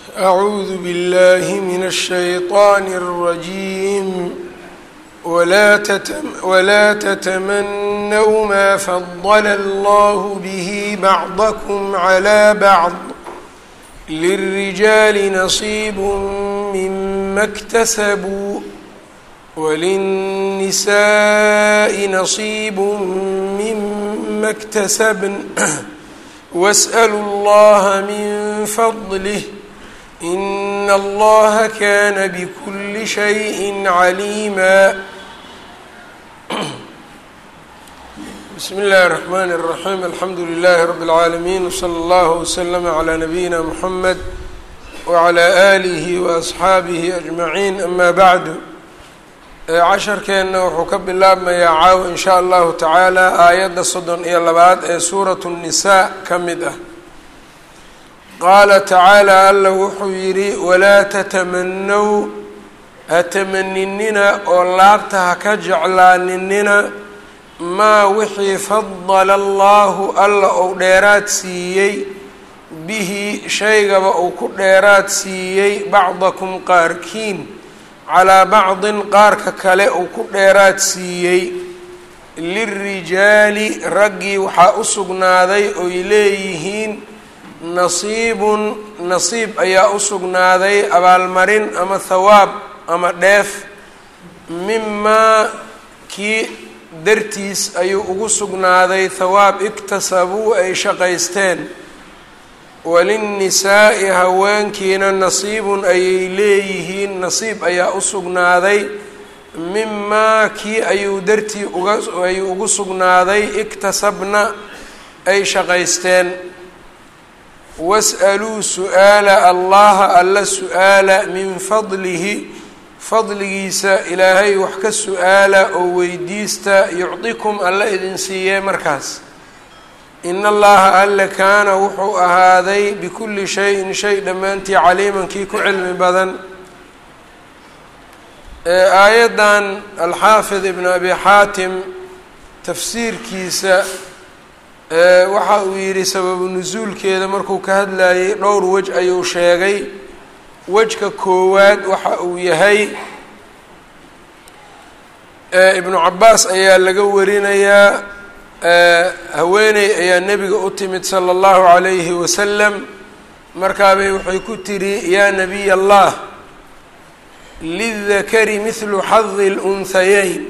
أعوذ بالله من الشيطان الرجيم ولا, تتم ولا تتمنوا ما فضل الله به بعضكم على بعض للرجال نصيب مما اكتسبوا وللنساء نصيب مما اكتسبن واسألوا الله من فضله إن الله كان بكل شيء عليما بسم الله الرحمن الرحيم الحمد لله رب العالمين وصلى الله وسلم على نبينا محمد وعلى آله وأصxaabihi أجمعين أما بعد casharkeenna wuxuu ka bilaabmayaa caaw in sha allahu tacaala aayadda soddon iyo labaad ee suuratu الnisaa ka mid ah qaala tacaala alla wuxuu yidhi walaa tatamanow ha tamaninina oo laabta ha ka jeclaaninina maa wixii fadala allahu alla ou dheeraad siiyey bihi shaygaba uu ku dheeraad siiyey bacdakum qaarkiin calaa bacdin qaarka kale uu ku dheeraad siiyey lilrijaali raggii waxaa u sugnaaday oy leeyihiin nasiibun nasiib ayaa u sugnaaday abaalmarin ama thawaab ama dheef mimaa kii dartiis ayuu ugu sugnaaday thawaab iktasabuu ay shaqaysteen walinnisaa'i haweenkiina nasiibun ayay leeyihiin nasiib ayaa u sugnaaday mimaa kii ayuu dartii uga ayuu ugu sugnaaday iktasabna ay shaqaysteen was'aluu su-aala allaha alla su-aala min fadlihi fadligiisa ilaahay wax ka su-aala oo weydiista yucdikum alla idin siiyee markaas in allaha alle kaana wuxuu ahaaday bikulli shayin shay dhammaantii caliiman kii ku cilmi badan aayaddan alxaafid ibn abi xaatim tafsiirkiisa waxa uu yidhi sababu nusuulkeeda markuu ka hadlayay dhowr wej ayuu sheegay wejka koowaad waxa uu yahay ibnu cabaas ayaa laga warinayaa haweeney ayaa nebiga u timid sala allahu calayhi wasalam markaabay waxay ku tidhi yaa nabiy allah lidakari mithlu xadi lunhayeyn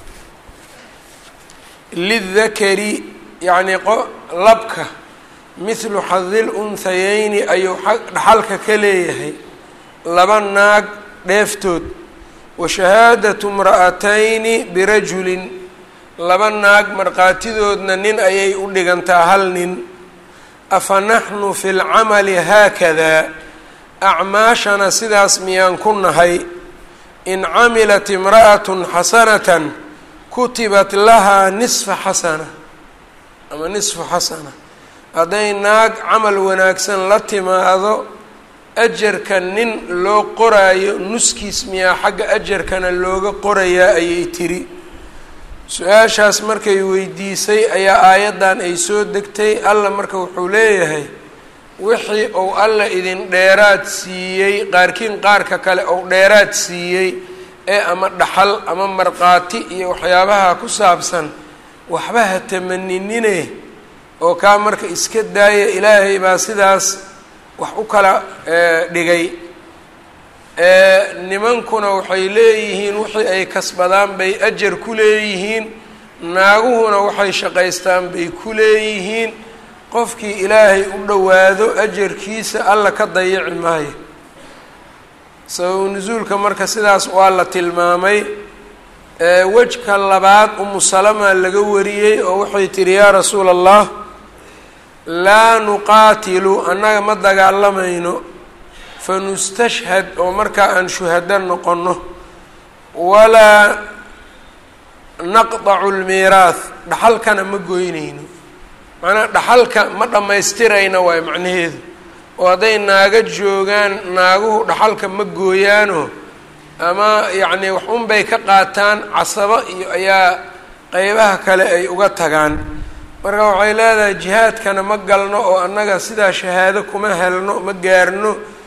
lidakari yacnii labka mithlu xadi lunhayeyni ayuu dhaxalka ka leeyahay laba naag dheeftood wa shahaadatu mra'atayni birajulin laba naag markhaatidoodna nin ayay u dhigantaa hal nin afa naxnu fi lcamali haakadaa acmaashana sidaas miyaan ku nahay in camilat imra'atun xasanatan kutibat lahaa nisfa xasana ama nisfu xasana hadday naag camal wanaagsan la timaado ajarka nin loo qoraayo nuskiis miyaa xagga ajarkana looga qorayaa ayay tiri su-aashaas markay weydiisay ayaa aayaddan ay soo degtay alla marka wuxuu leeyahay wixii uu alla idin dheeraad siiyey qaarkiin qaarka kale ou dheeraad siiyey ee ama dhaxal ama markhaati iyo waxyaabaha ku saabsan waxba ha tamaninine oo kaa marka iska daaya ilaahay baa sidaas wax u kala dhigay nimankuna waxay leeyihiin wixii ay kasbadaan bay ajar ku leeyihiin naaguhuna waxay shaqaystaan bay ku leeyihiin qofkii ilaahay u dhowaado ajarkiisa alla ka dayici maayo sababu nusuulka marka sidaas waa la tilmaamay wejka labaad umu salama laga wariyey oo waxay tihi yaa rasuula allah laa nuqaatilu annaga ma dagaalamayno fanustashhad oo markaa aan shuhado noqono walaa naqdacu lmiiraath dhaxalkana ma goynayno macnaa dhaxalka ma dhammaystirayna waayo macnaheedu oo hadday naaga joogaan naaguhu dhaxalka ma gooyaano ama yacnii wax unbay ka qaataan casabo iyo ayaa qeybaha kale ay uga tagaan marka waxay leedahay jihaadkana ma galno oo annaga sidaa shahaado kuma helno ma gaarno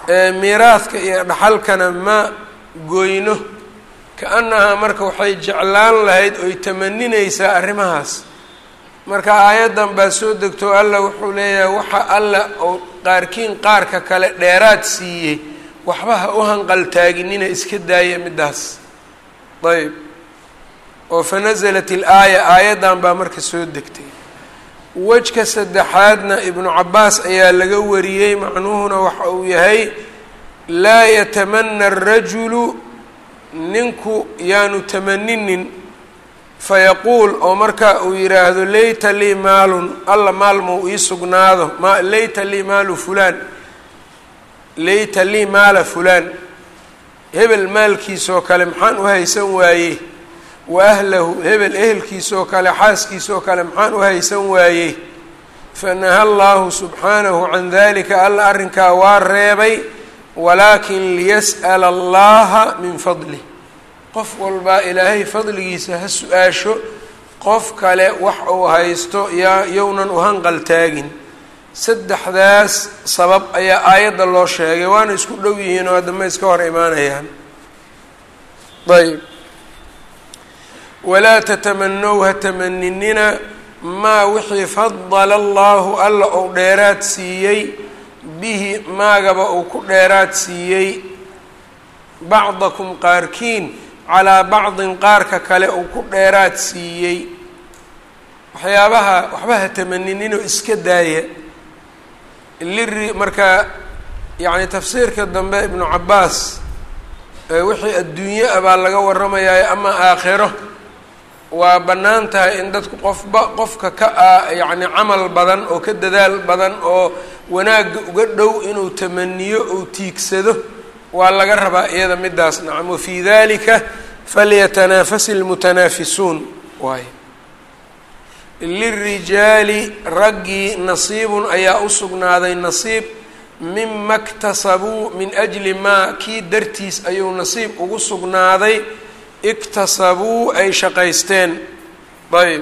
miiraadka iyo dhaxalkana ma goyno ka-annahaa marka waxay jeclaan lahayd oy tamaninaysaa arrimahaas marka aayaddan baa soo degto alla wuxuu leeyahay waxa alla oo qaarkiin qaarka kale dheeraad siiyey waxba ha u hanqaltaaginina iska daaya middaas ayb oo fa nasalat il-aaya aayaddan baa marka soo degtay wejka saddexaadna ibnu cabaas ayaa laga wariyey macnuhuna waxa uu yahay laa yatamana arajulu ninku yaanu tamaninin fayaquul oo marka uu yidhaahdo layta lii maalun alla maal muu ii sugnaado ma layta lii maalu fulaan layta lii maala fulaan hebel maalkiisoo kale maxaan u haysan waayey wa ahlahu hebel ehelkiisoo kale xaaskiisoo kale maxaan u haysan waayey fanaha allahu subxaanahu can dalika alla arrinkaa waa reebay walaakin liyas'ala allaha min fadlih qof walbaa ilaahay fadligiisa ha su-aasho qof kale wax uu haysto yaa yownan u hanqal taagin saddexdaas sabab ayaa aayadda loo sheegay waana isku dhow yihiin oo haddama iska hor imaanayaan ayb walaa tatamanow ha tamaninina maa wixii fadala allahu alla ou dheeraad siiyey bihi maagaba uu ku dheeraad siiyey bacdakum qaarkiin calaa bacdin qaarka kale uu ku dheeraad siiyey waxyaabaha waxba ha tamaninino iska daaya liri marka yacni tafsiirka dambe ibnu cabaas wixii adduunye ah baa laga waramayaa ama aakhiro waa bannaan tahay in dadku qofba qofka ka ah yacni camal badan oo ka dadaal badan oo wanaagga uga dhow inuu tamaniyo ou tiigsado waa laga rabaa iyada midaas nacam wafii dalika falyatanaafasi اlmutanaafisuun waay lirijaali raggii nasiibun ayaa u sugnaaday nasiib mima ktasabuu min ajli maa kii dartiis ayuu nasiib ugu sugnaaday iktasabuu ay shaqaysteen ayb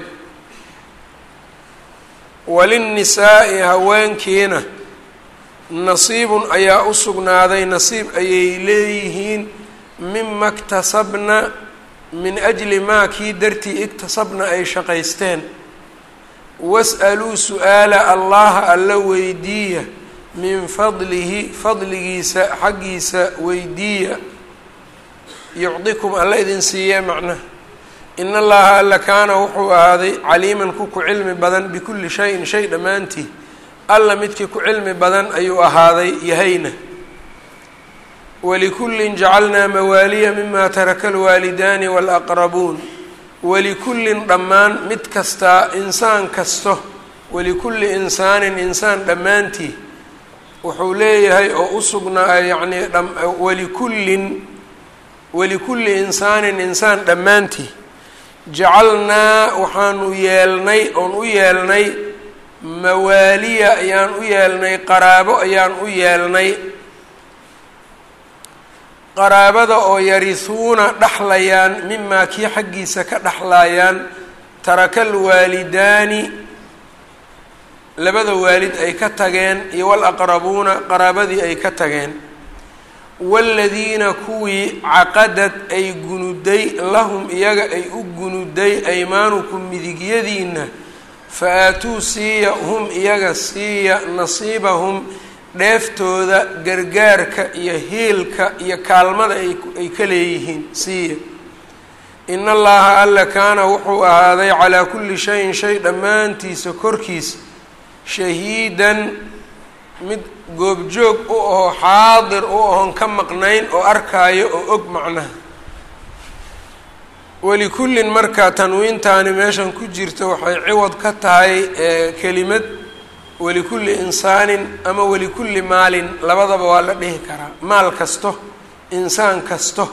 walinnisaa'i haweenkiina nasiibun ayaa u sugnaaday nasiib ayay leeyihiin mima ktasabna min ajli maa kii dartii iktasabna ay shaqaysteen was'aluu su-aala allaha alla weydiiya min fadlihi fadligiisa xaggiisa weydiiya yucdikum alla idin siiye macnaha in allaha alla kaana wuxuu ahaaday caliiman ku ku cilmi badan bikulli shayin shay dhammaantii alla midkii ku cilmi badan ayuu ahaaday yahayna walikullin jacalnaa mawaaliya mima taraka alwaalidaani waalaqrabuun walikullin dhammaan mid kastaa insaan kasto walikulli insaanin insaan dhammaantii wuxuu leeyahay oo u sugnaa yacnii walikullin walikulli insaanin insaan dhammaantii jacalnaa waxaanu yeelnay oon u yeelnay mawaaliya ayaan u yeelnay qaraabo ayaan u yeelnay qaraabada oo yarisuuna dhexlayaan mimaa kii xaggiisa ka dhexlayaan taraka alwaalidaani labada waalid ay ka tageen iyo walaqrabuuna qaraabadii ay ka tageen waaladiina kuwii caqadad ay gunuday lahum iyaga ay u gunuday aymaanukum midigyadiina fa aatuu siiya hum iyaga siiya nasiibahum dheeftooda gargaarka iyo hiilka iyo kaalmada ay ka leeyihiin siiya in allaha alla kaana wuxuu ahaaday calaa kulli shayin shay dhammaantiisa korkiisa shahiidan mid goobjoog u aho xaadir u ahoon ka maqnayn oo arkaayo oo og macnaha walikullin markaa tanwiintaani meeshan ku jirta waxay ciwad ka tahay kelimad walikulli insaanin ama walikulli maalin labadaba waa la dhihi karaa maal kasto insaan kasto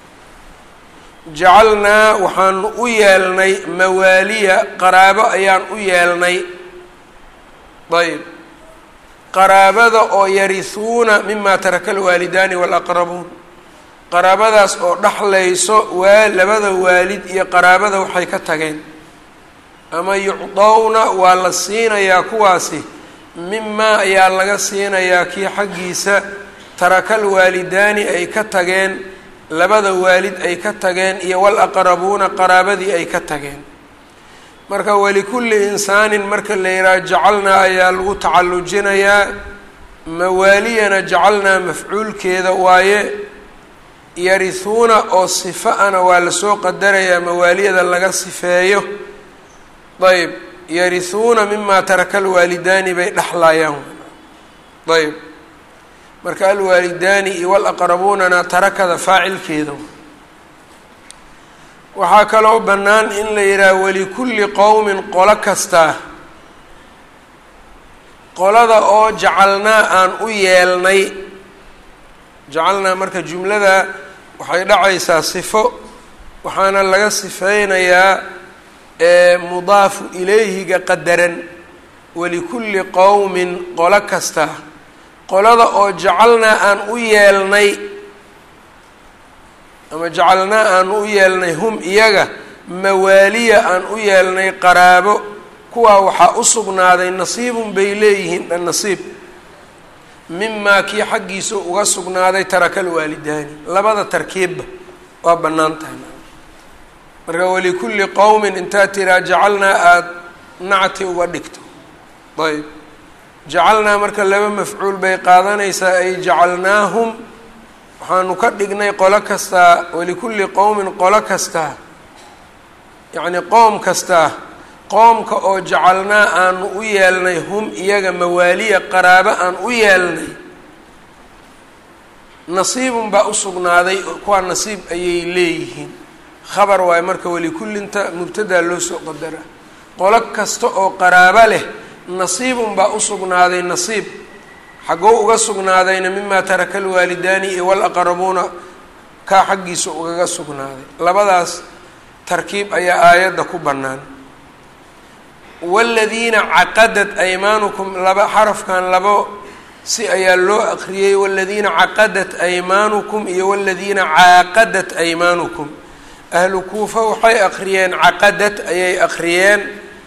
jacalnaa waxaanu u yeelnay mawaaliya qaraabo ayaan u yeelnay ayb qaraabada oo yarisuuna mima taraka alwaalidaani waalaqrabuun qaraabadaas oo dhexlayso waa labada waalid iyo qaraabada waxay ka tageen ama yucdowna waa la siinayaa kuwaasi mimaa ayaa laga siinayaa kii xaggiisa tarakal waalidaani ay ka tageen labada waalid ay ka tageen iyo wal aqrabuuna qaraabadii ay ka tageen marka walikulli insaanin marka la yidhaha jacalnaa ayaa lagu tacallujinayaa mawaaliyana jacalnaa mafcuulkeeda waaye yarihuuna oo sifa-ana waa lasoo qadarayaa mawaaliyada laga sifeeyo ayb yarihuuna mimaa taraka alwaalidaani bay dhexlayaan ayb marka alwaalidaani iyo walaqrabuunana tarakada faacilkeeda waxaa kaloo bannaan in la yidhaaha walikulli qowmin qolo kastaa qolada oo jacalnaa aan u yeelnay jacalnaa marka jumlada waxay dhacaysaa sifo waxaana laga sifeynayaa mudaafu ilayhiga qadaran walikulli qowmin qolo kasta qolada oo jacalnaa aan u yeelnay ama jacalnaa aan u yeelnay hum iyaga mawaaliya aan u yeelnay qaraabo kuwaa waxaa u sugnaaday nasiibun bay leeyihiin dhan nasiib mimaa kii xaggiisa uga sugnaaday tarakal waalidaani labada tarkiibba waa bannaan tahay marka walikulli qowmin intaad tiraa jacalnaa aada nacti uga dhigto ayb jacalnaa marka laba mafcuul bay qaadanaysaa ay jacalnaahum waxaanu ka dhignay qolo kastaa walikulli qowmin qolo kastaa yacni qoom kastaa qoomka oo jacalnaa aanu u yeelnay hum iyaga mawaaliya qaraabo aan u yeelnay nasiibun baa u sugnaaday kuwaa nasiib ayay leeyihiin khabar waayo marka walikullinta mubtadaa loo soo qadara qolo kasta oo qaraabo leh nasiibun baa u sugnaaday nasiib xaggou uga sugnaadayna mimaa taraka alwaalidaani iyo walaqrabuuna kaa xaggiisa ugaga sugnaaday labadaas tarkiib ayaa aayadda ku bannaan waaladiina caqadat aymaanukum laba xarafkan labo si ayaa loo aqriyey waaladiina caqadat aymaanukum iyo waaladiina caaqadat aymaanukum ahlu kuufa waxay aqriyeen caqadat ayay aqriyeen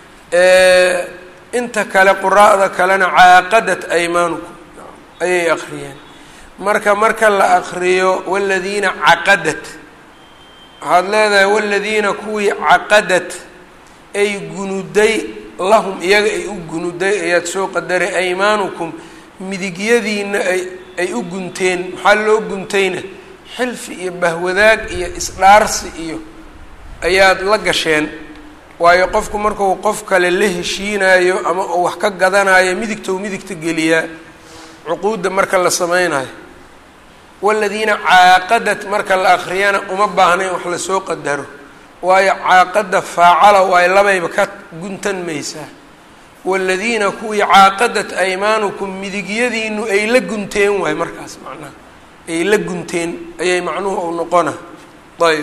inta kale quraa'da kalena caaqadat aymaanukum ayay aqriyeen marka marka la aqriyo waaladiina caqadat waxaad leedahay waaladiina kuwii caqadat ay gunuday lahum iyaga ay u gunuday ayaad soo qadaray aymaanukum midigyadiina ay ay u gunteen maxaa loo guntayna xilfi iyo bahwadaag iyo isdhaarsi iyo ayaad la gasheen waayo qofku markuu qof kale la heshiinayo ama uu wax ka gadanayo midigtou midigta geliyaa cuquudda marka la sameynayo waaladiina caaqadat marka la akriyana uma baahna in wax lasoo qadaro waayo caaqada faacala waayo labayba ka guntan maysaa waaladiina kuwii caaqadat aymaanukum midigyadiinu ay la gunteen waayo markaas macnaha ay la gunteen ayay macnuhu u noqona ayb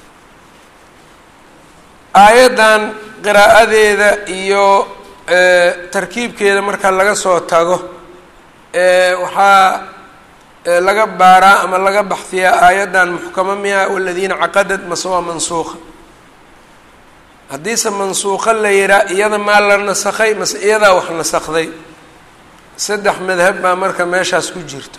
aayaddan qiraa'adeeda iyo tarkiibkeeda marka laga soo tago waxaa laga baaraa ama laga baxfiyaa aayaddan muxkamo miya waladiina caqadad mase waa mansuuqa haddiise mansuuqo la yihaa iyada maa la nasakhay mase iyadaa wax nasakday saddex madhab baa marka meeshaas ku jirto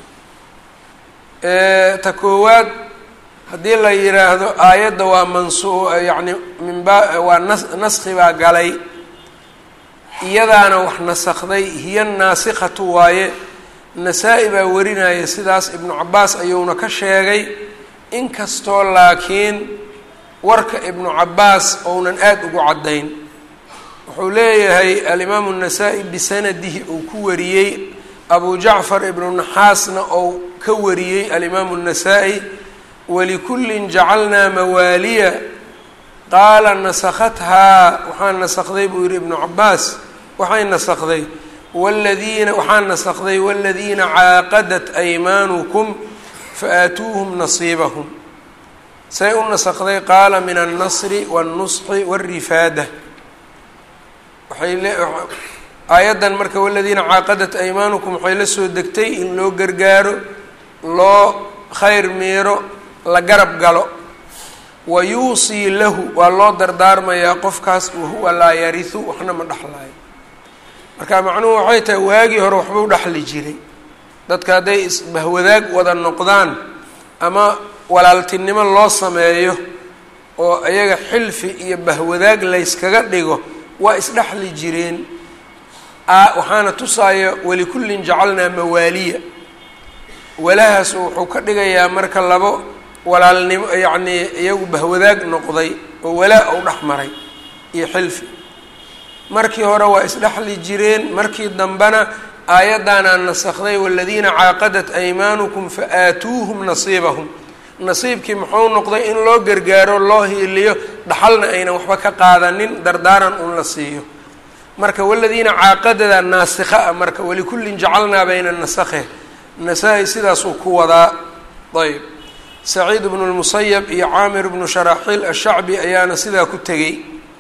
ta koowaad haddii la yidhaahdo aayadda waa mansu yacni minba waa nas naski baa galay iyadaana wax nasakday hiya naasikatu waaye nasaa-i baa warinaya sidaas ibnu cabaas ayuuna ka sheegay inkastoo laakiin warka ibnu cabaas ounan aada ugu caddayn wuxuu leeyahay alimaamu nasaa-i bisanadihi uu ku wariyey abu jacfar ibnu naxaasna ou ka wariyey alimaamu nasaa-i walikullin jacalnaa mawaaliya qaala nasakhathaa waxaa nasakday buu yihi ibnu cabaas waxay nasakday wladiina waxaa nasakday wاladiina caaqadat aymaanukum faatuuhum nasiibahum say u nasakday qaala min alnasri wاlnusxi wاlrifaada waxay le aayaddan marka waladiina caaqadat aymaanukum waxay la soo degtay in loo gargaaro loo khayr miiro la garab galo wa yuusii lahu waa loo dardaarmayaa qofkaas wahuwa laa yarihu waxna ma dhexlaayo marka macnuhu waxay tahay waagii hore waxbuu dhexli jiray dadka hadday isbahwadaag wada noqdaan ama walaaltinimo loo sameeyo oo iyaga xilfi iyo bahwadaag layskaga dhigo waa isdhexli jireen waxaana tusaaya walikullin jacalnaa mawaaliya walahaas wuxuu ka dhigayaa marka labo walaalnimo yacnii iyagu bahwadaag noqday oo walaa u dhex maray iyo xilfi markii hore waa isdhexli jireen markii dambena aayaddaanaa nasakday waladiina caaqadat aymaanukum fa aatuuhum nasiibahum nasiibkii muxuu noqday in loo gargaaro loo hiiliyo dhaxalna aynan waxba ka qaadanin dardaaran un la siiyo marka waladiina caaqadada naasikha ah marka walikullin jacalnaa bayna nasakhe nasaa-i sidaasuu ku wadaa ayb saciid bnu lmusayab iyo caamir bnu sharaaxiil ashacbi ayaana sidaa ku tegey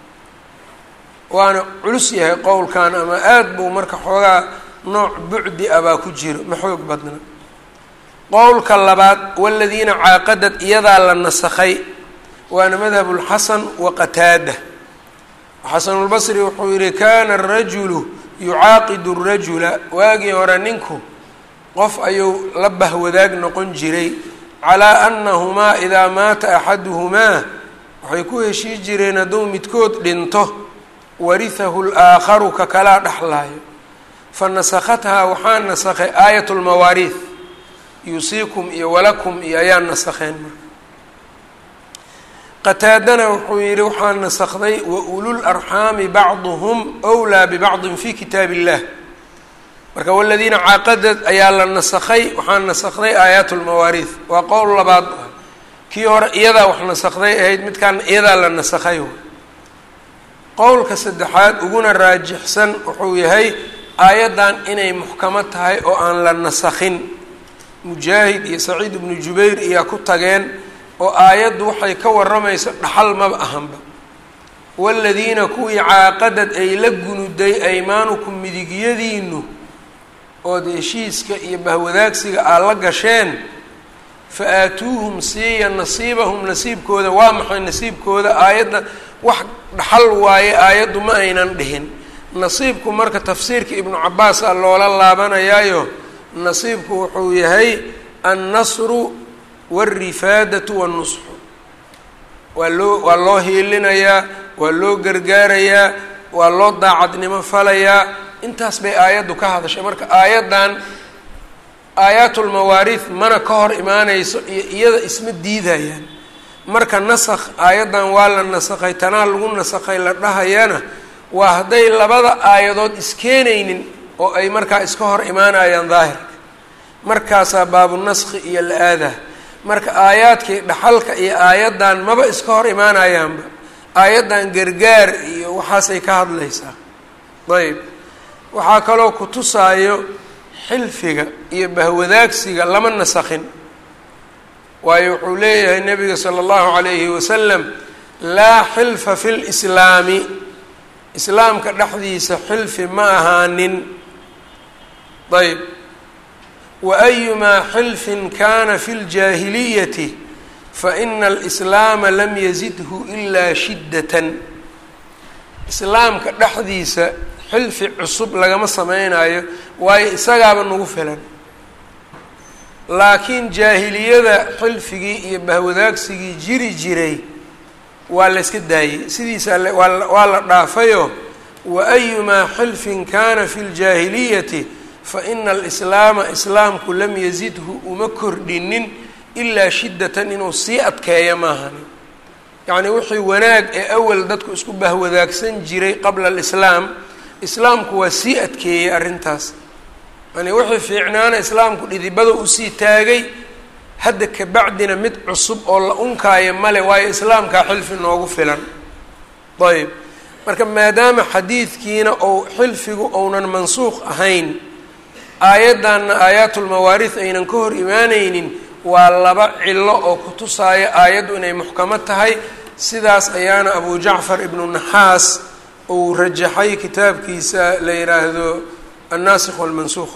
waana culus yahay qowlkan ama aada buu marka xoogaa nooc bucdi ah baa ku jiro ma xoog badna qowlka labaad waladiina caaqadad iyadaa la nasakhay waana madhab lxasan wa qataada xasanulbasri wuxuu yihi kana arajulu yucaaqidu rajula waagii hore ninku qof ayuu la bahwadaag noqon jiray calaa annahumaa idaa maata axaduhumaa waxay ku heshii jireen hadduu midkood dhinto warihahu laakharu ka kalaa dhexlaayo fa nasakhathaa waxaa nasakhay aayat lmawaariih yuusiikum iyo walakum iyo ayaa nasakheen marka qataadana wuxuu yihi waxaa nasakday wa ulul arxaami bacduhum wlaa bibacdin fi kitaab illah marka waladiina caaqadad ayaa la nasakhay waxaa nasakday aayaat lmawaariih waa qowl labaad kii hore iyadaa wax nasakday ahayd midkaan iyadaa la nasakhay qowlka saddexaad uguna raajixsan wuxuu yahay aayaddan inay muxkamo tahay oo aan la nasakhin mujaahid iyo saciid ibnu jubayr ayaa ku tageen oo aayaddu waxay ka waramayso dhaxal maba ahanba waladiina kuwii caaqadad ay la gunuday aymaanukum midigyadiinu ood heshiiska iyo bahwadaagsiga aad la gasheen fa aatuuhum siiya nasiibahum nasiibkooda waa maxay nasiibkooda aayadda wax dhaxal waaye aayaddu ma aynan dhihin nasiibku marka tafsiirka ibnu cabaas a loola laabanayaayo nasiibku wuxuu yahay annasru wاlrifaadatu wاnnusxu waa loo waa loo hiilinayaa waa loo gargaarayaa waa loo daacadnimo falayaa intaas bay aayaddu ka hadashay marka aayaddan aayaatulmawaariih mana ka hor imaanayso iyo iyada isma diidayaan marka nasakh aayaddan waa la nasakhay tanaa lagu nasakhay la dhahayana waa hadday labada aayadood iskeenaynin oo ay markaa iska hor imaanayaan daahirka markaasaa baabunaskhi iyo la-aadah marka aayaadkii dhaxalka iyo aayaddan maba iska hor imaanayaanba aayaddan gargaar iyo waxaasay ka hadlaysaa ayb waxaa kaloo ku tusaayo xilfiga iyo bahwadaagsiga lama nasakhin waayo wuxuu leeyahay nabiga sala allahu calayhi wasalam laa xilfa fi lislaami islaamka dhexdiisa xilfi ma ahaanin ayb waayumaa xilfin kana fi ljaahiliyati faina alislaama lam yazidhu ilaa shiddatan islaamka dhexdiisa xilfi cusub lagama sameynayo waayo isagaaba nagu filan laakiin jaahiliyada xilfigii iyo bahwadaagsigii jiri jiray waa la yska daayey sidiisa waa la dhaafayo waayumaa xilfin kana fi ljaahiliyati faina alislaama islaamku lam yazidhu uma kordhinin ilaa shiddatan inuu sii adkeeyo maahani yacnii wixii wanaag ee awal dadku isku bahwadaagsan jiray qabla alislaam islaamku waa sii adkeeyey arrintaas yani wixii fiicnaana islaamku dhidibada usii taagay hadda kabacdina mid cusub oo la unkaayo male waayo islaamkaa xilfi noogu filan ayb marka maadaama xadiidkiina ou xilfigu ounan mansuuq ahayn aayaddanna aayaatulmawaariih aynan ka hor imaaneynin waa laba cilo oo ku tusaaya aayaddu inay muxkamo tahay sidaas ayaana abu jacfar ibnu naxaas uu rajaxay kitaabkiisa la yidhaahdo annaasikh walmansuuq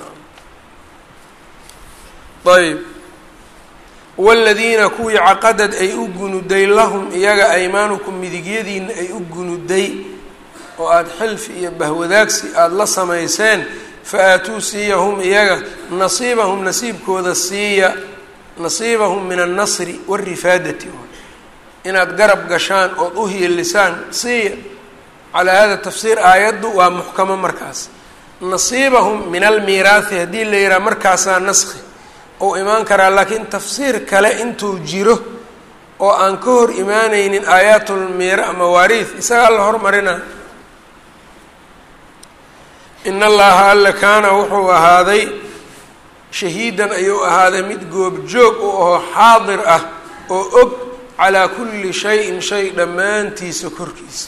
ayb waladiina kuwii caqadad ay u gunuday lahum iyaga aymaanukum midigyadiina ay u gunuday oo aada xilfi iyo bahwadaagsi aada la samayseen fa aatuu siiya hum iyaga nasiibahum nasiibkooda siiya nasiibahum min annasri warifaadati inaad garab gashaan ood u hiilisaan siiya calaa hada tafsiir aayaddu waa muxkamo markaas nasiibahum min almiiraathi haddii la yidhaha markaasaa naskhi ou imaan karaa laakiin tafsiir kale intuu jiro oo aan ka hor imaaneynin aayaatulmiira mawaariid isagaa la hormarina in allaha alla kaana wuxuu ahaaday shahiidan ayuu ahaaday mid goobjoog u ahoo xaadir ah oo og calaa kulli shayin shay dhammaantiisa korkiisa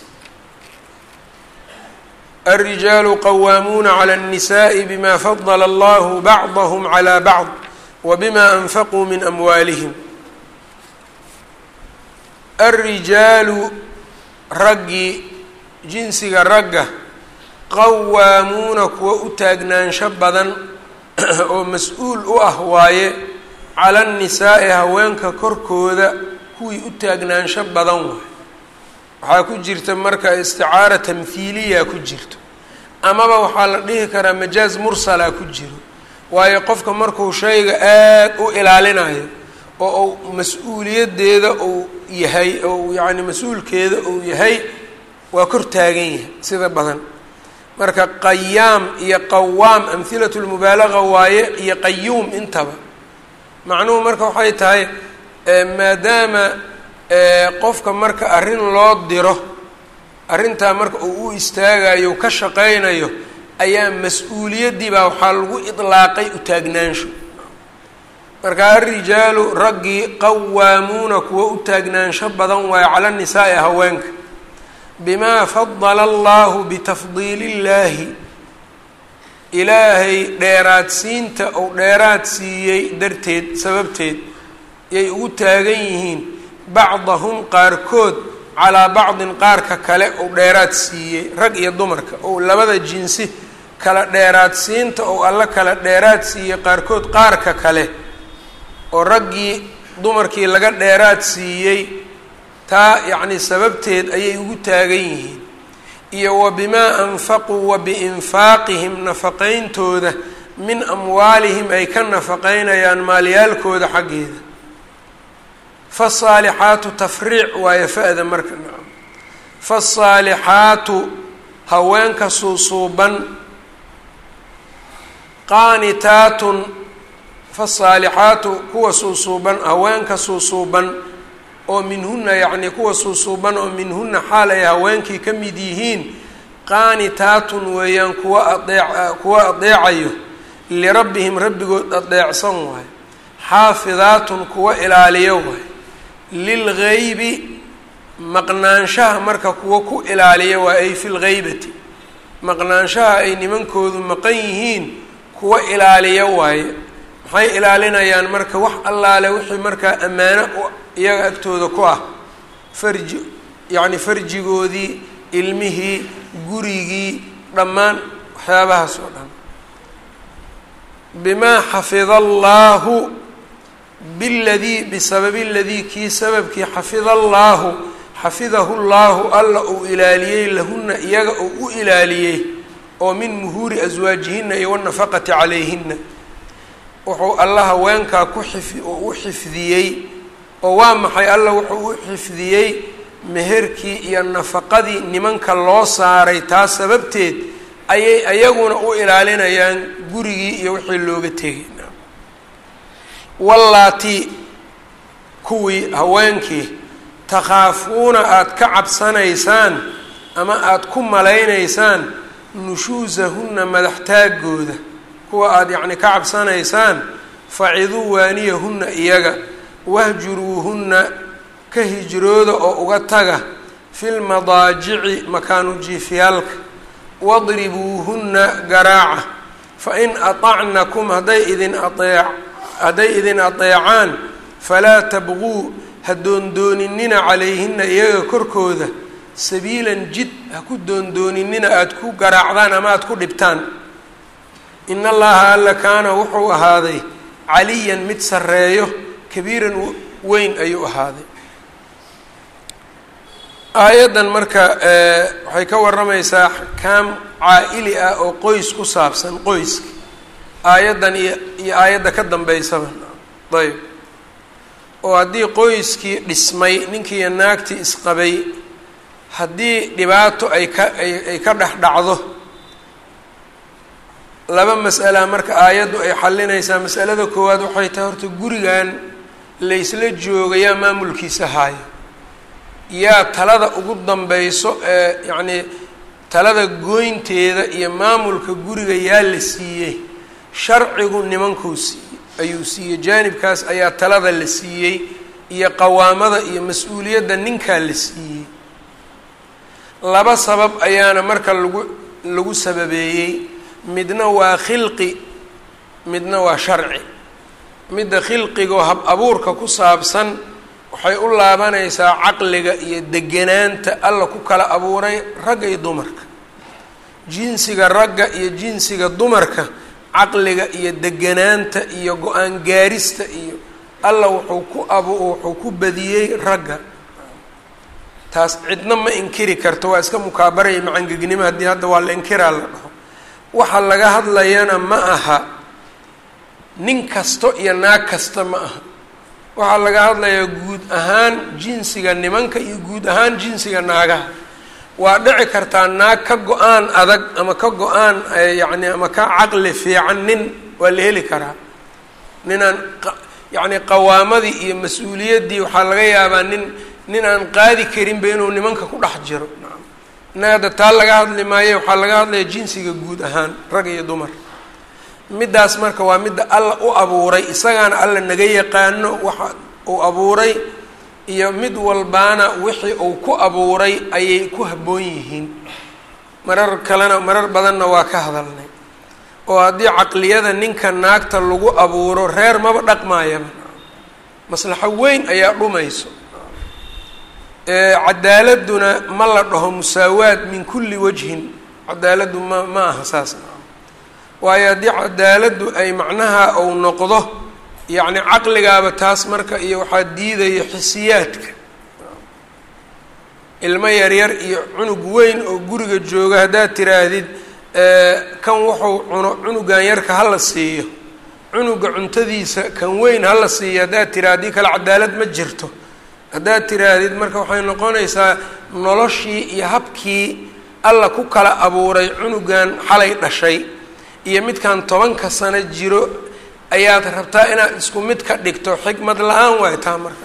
الrijaalu qawaamuuna clى الnisaءi bma fadla allahu bacضahm calى bacض wbima anfaquu min amwaalihim alrijaalu raggii jinsiga ragga qawaamuuna kuwa u taagnaansho badan oo mas-uul u ah waaye cala الnisaa'i haweenka korkooda kuwii u taagnaansho badan waay waxaa ku jirta marka isticaara tamhiiliya ku jirto amaba waxaa la dhihi karaa majaaz mursala ku jiro waayo qofka markuu shayga aada u ilaalinayo oo uu mas-uuliyaddeeda uu yahay ou yacni mas-uulkeeda uu yahay waa kor taagan yahay sida badan marka qayaam iyo qawaam amhilatu lmubaalaga waaye iyo qayuum intaba macnuhu marka waxay tahay maadaama qofka marka arrin loo diro arrintaa marka uu u istaagayo ka shaqaynayo ayaa mas-uuliyaddii baa waxaa lagu idlaaqay u taagnaansho marka alrijaalu raggii qawaamuuna kuwa u taagnaansho badan waayo cala nisaa'i haweenka bimaa fadala allahu bitafdiili illaahi ilaahay dheeraadsiinta ou dheeraad siiyey darteed sababteed yay ugu taagan yihiin bacdahum qaarkood calaa bacdin qaarka kale ou dheeraad siiyey rag iyo dumarka ou labada jinsi kala dheeraadsiinta ou alla kala dheeraad siiyey qaarkood qaarka kale oo raggii dumarkii laga dheeraad siiyey taa yacni sababteed ayay ugu taagan yihiin iyo wa bimaa anfaquu wa biinfaaqihim nafaqayntooda min amwaalihim ay ka nafaqaynayaan maalyaalkooda xaggeeda faasaalixaatu tafriic waayo fa-da marka nacam faasaalixaatu haweenka suusuuban qaanitaatun faasaalixaatu kuwa suusuuban haweenka suusuuban oo minhuna yacnii kuwa suusuuban oo minhuna xaal ay haweenkii ka mid yihiin qaanitaatun weeyaan kuwa adeec kuwa adeecayo lirabbihim rabbigood adeecsan waayo xaafidaatun kuwa ilaaliyo waayo lilgaybi maqnaanshaha marka kuwa ku ilaaliya waa ay fi lgaybati maqnaanshaha ay nimankoodu maqan yihiin kuwa ilaaliya waaye maxay ilaalinayaan marka wax allaale wixii markaa ammaano iyaga agtooda ku ah farji yacni farjigoodii ilmihii gurigii dhammaan waxyaabahaas oo dhan bimaa xafida allaahu biladii bisababi ladii kii sababkii xafida allaahu xafidahu llaahu alla uu ilaaliyey lahuna iyaga uu u ilaaliyey oo min muhuuri aswaajihina iyo wanafaqati calayhina wuxuu alla haweenkaa ku xif oo u xifdiyey oo waa maxay alla wuxuu u xifdiyey meherkii iyo nafaqadii nimanka loo saaray taas sababteed ayay ayaguna u ilaalinayaan gurigii iyo wixii looga tegay wallaati kuwii haweenkii takhaafuuna aada ka cabsanaysaan ama aada ku malaynaysaan nushuusahunna madaxtaagooda kuwa aada yacni ka cabsanaysaan faciduu waaniyahunna iyaga wahjuruuhunna ka hijrooda oo uga taga filmadaajici makaanu jiifyaalka wadribuuhunna garaaca fa in aطacnakum hadday idin aeec hadday idin adeecaan falaa tabquu ha doondooninina calayhina iyaga korkooda sabiilan jid ha ku doondooninina aada ku garaacdaan ama aada ku dhibtaan in allaha alla kaana wuxuu ahaaday caliyan mid sarreeyo kabiiran weyn ayuu ahaaday aayaddan marka waxay ka warramaysaa axkaam caa-ili ah oo qoys ku saabsan qoyska aayaddan iyo iyo aayadda ka dambeysaba ayb oo haddii qoyskii dhismay ninkiiyo naagtii isqabay haddii dhibaato ay ka ay ka dhex dhacdo laba mas'ala marka aayaddu ay xalinaysaa masalada koowaad waxay tahay horta gurigan laysla joogayaa maamulkiisa haayo yaa talada ugu dambayso ee yacnii talada gooynteeda iyo maamulka guriga yaa la siiyey sharcigu nimankuu siiyey ayuu siiyey jaanibkaas ayaa talada la siiyey iyo qawaamada iyo mas-uuliyadda ninkaa la siiyey laba sabab ayaana marka lagu lagu sababeeyey midna waa khilqi midna waa sharci midda khilqigoo hab abuurka ku saabsan waxay u laabanaysaa caqliga iyo deganaanta alla ku kala abuuray ragga iyo dumarka jinsiga ragga iyo jinsiga dumarka caqliga iyo deganaanta iyo go-aan gaarista iyo alla wuxuu ku abu wuxuu ku badiyey ragga taas cidna ma inkiri karto waa iska mukaabaraya macangegnimo haddii hadda waa la inkiraa la dhaho waxa laga hadlayana ma aha nin kasto iyo naag kasta ma aha waxaa laga hadlayaa guud ahaan jinsiga nimanka iyo guud ahaan jinsiga naagaha waa dhici kartaa naag ka go-aan adag ama ka go-aan yacni ama ka caqli fiican nin waa la heli karaa ninaan yacni qawaamadii iyo mas-uuliyaddii waxaa laga yaabaa nin nin aan qaadi karinba inuu nimanka ku dhex jiro na hadda taa laga hadli maayo waxaa laga hadlaya jinsiga guud ahaan rag iyo dumar middaas marka waa midda alla u abuuray isagaana alla naga yaqaano waxa uu abuuray iyo mid walbaana wixii uu ku abuuray ayay ku habboon yihiin marar kalena marar badanna waa ka hadalnay oo haddii caqliyada ninka naagta lagu abuuro reer maba dhaqmaayaba maslaxo weyn ayaa dhumayso cadaaladuna ma la dhaho musaawaad min kulli wajhin cadaaladdu ma ma aha saas waayo haddii cadaaladdu ay macnaha uu noqdo yacni caqligaaba taas marka iyo waxaa diidaya xisiyaadka ilmo yaryar iyo cunug weyn oo guriga jooga haddaad tiraahdid kan wuxuu cuno cunugan yarka hala siiyo cunuga cuntadiisa kan weyn hala siiyo haddaad tira haddii kale cadaalad ma jirto haddaad tiraahdid marka waxay noqonaysaa noloshii iyo habkii alla ku kala abuuray cunugan xalay dhashay iyo midkan tobanka sano jiro ayaad rabtaa inaad isku mid ka dhigto xikmad la-aan waay taa marka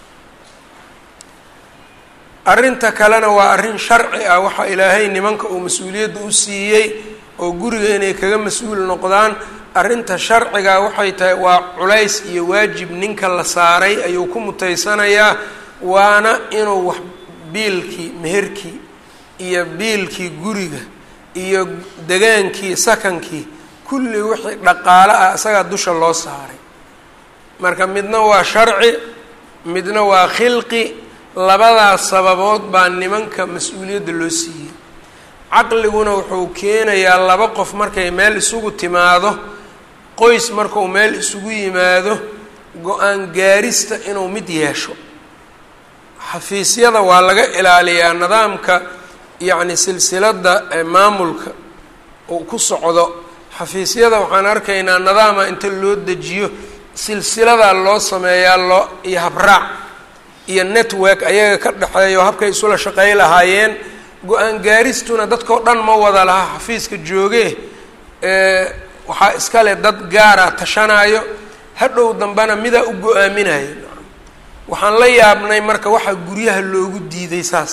arrinta kalena waa arrin sharci ah waxaa ilaahay nimanka uu mas-uuliyadda u siiyey oo guriga inay kaga mas-uul noqdaan arrinta sharciga waxay tahay waa culays iyo waajib ninka la saaray ayuu ku mutaysanayaa waana inuu wax biilkii meherkii iyo biilkii guriga iyo degaankii sakankii kulli wixii dhaqaalo ah isagaa dusha loo saaray marka midna waa sharci midna waa khilqi labadaas sababood baa nimanka mas-uuliyadda loo siiyey caqliguna wuxuu keenayaa laba qof markay meel isugu timaado qoys markuu meel isugu yimaado go-aan gaarista inuu mid yeesho xafiisyada waa laga ilaaliyaa nidaamka yacni silsiladda maamulka uu ku socdo xafiisyada waxaan arkaynaa nidaama inta loo dejiyo silsiladaa loo sameeyaa loo iyo habraac iyo network ayaga ka dhexeeyo habkay isula shaqey lahaayeen go-aan gaaristuna dadkao dhan ma wada laha xafiiska joogee waxaa iskale dad gaara tashanaayo hadhow dambena midaa u go-aaminayo waxaan la yaabnay marka waxaa guryaha loogu diiday saas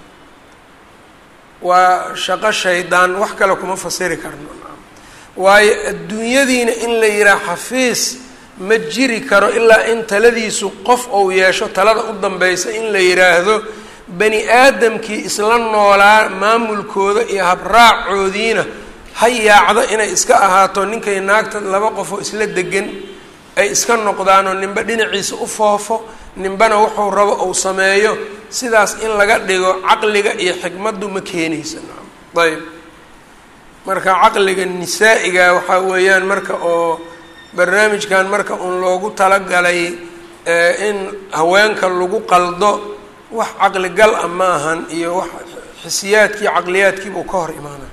waa shaqo shaydaan wax kale kuma fasiri karno waayo adduunyadiina in la yihaha xafiis ma jiri karo ilaa in taladiisu qof ou yeesho talada u dambaysa in la yidhaahdo bani aadamkii isla noolaa maamulkooda iyo habraacoodiina ha yaacdo inay iska ahaato ninkay naagta laba qofoo isla degan ay iska noqdaanoo ninba dhinaciisa u foofo ninbana wuxuu rabo uu sameeyo sidaas in laga dhigo caqliga iyo xikmaddu ma keenaysa ayb marka caqliga nisaa-iga waxaa weeyaan marka oo barnaamijkan marka uun loogu talagalay in haweenka lagu qaldo wax caqligal ah ma ahan iyo wax xisiyaadkii caqliyaadkiibuu ka hor imaana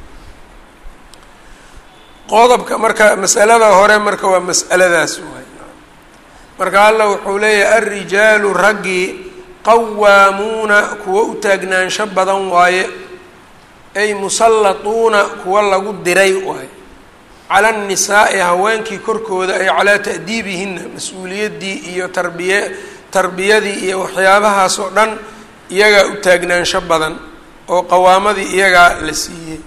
qodobka marka masalada hore marka waa mas'aladaas waay marka alla wuxuu leeyahay alrijaalu raggii qawaamuuna kuwa u taagnaansho badan waaye ay musallatuuna kuwa lagu diray waaye cala annisaa'i haweenkii korkooda ay calaa ta'diibihinna mas-uuliyaddii iyo tarbiye tarbiyadii iyo waxyaabahaas oo dhan iyagaa u taagnaansho badan oo qawaamadii iyagaa la siiyey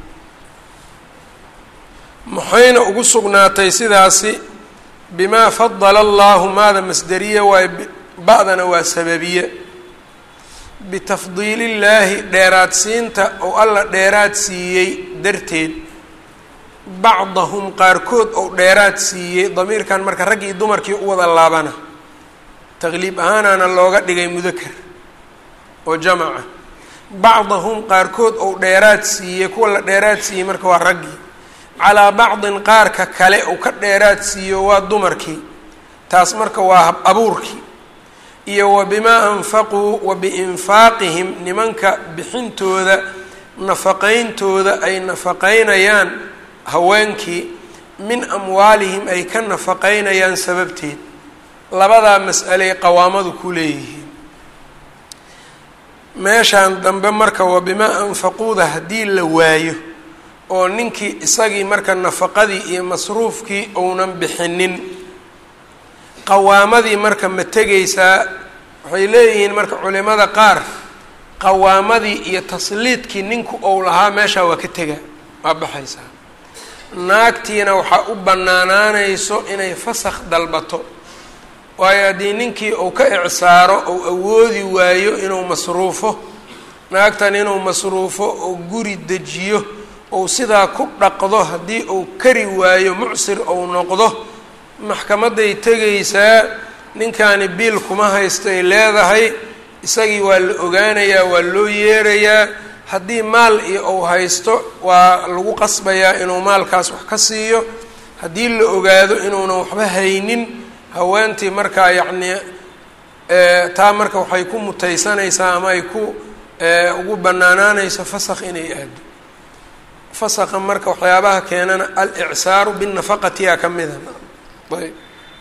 maxayna ugu sugnaatay sidaasi bimaa fadala allahu maada masderiye waaye ba-dana waa sababiye bitafdiilillaahi dheeraadsiinta oo alla dheeraad siiyey darteed bacdahum qaarkood ou dheeraad siiyey damiirkan marka raggii dumarkii u wada laabana taqliib ahaanaana looga dhigay mudakar oo jamaca bacdahum qaarkood ou dheeraad siiyey kuwa la dheeraad siiyey marka waa raggii calaa bacdin qaarka kale uu ka dheeraad siiyo waa dumarkii taas marka waa hab abuurkii iyo wa bimaa anfaquu wa biinfaaqihim nimanka bixintooda nafaqayntooda ay nafaqaynayaan haweenkii min amwaalihim ay ka nafaqaynayaan sababteed labadaa mas'aley qawaamadu ku leeyihiin meeshaan dambe marka wa bimaa anfaquuda haddii la waayo oo ninkii isagii marka nafaqadii iyo masruufkii uunan bixinin qawaamadii marka ma tegaysaa waxay leeyihiin marka culimada qaar qawaamadii iyo tasliidkii ninku ou lahaa meeshaa waa ka tega waa baxaysaa naagtiina waxaa u bannaanaanayso inay fasakh dalbato waayo haddii ninkii uu ka icsaaro ou awoodi waayo inuu masruufo naagtan inuu masruufo oo guri dejiyo ou sidaa ku dhaqdo haddii uu kari waayo mucsir ou noqdo maxkamaday tegaysaa ninkaani biil kuma haystay leedahay isagii waa la ogaanayaa waa loo yeerayaa haddii maal iyo uu haysto waa lagu qasbayaa inuu maalkaas wax ka siiyo haddii la ogaado inuunan waxba haynin haweentii markaa yacnii taa marka waxay ku mutaysanaysaa ama ay ku ugu bannaanaanayso fasakh inay aado fasakha marka waxyaabaha keenana al-icsaaru binafaqatiyaa ka mida ayb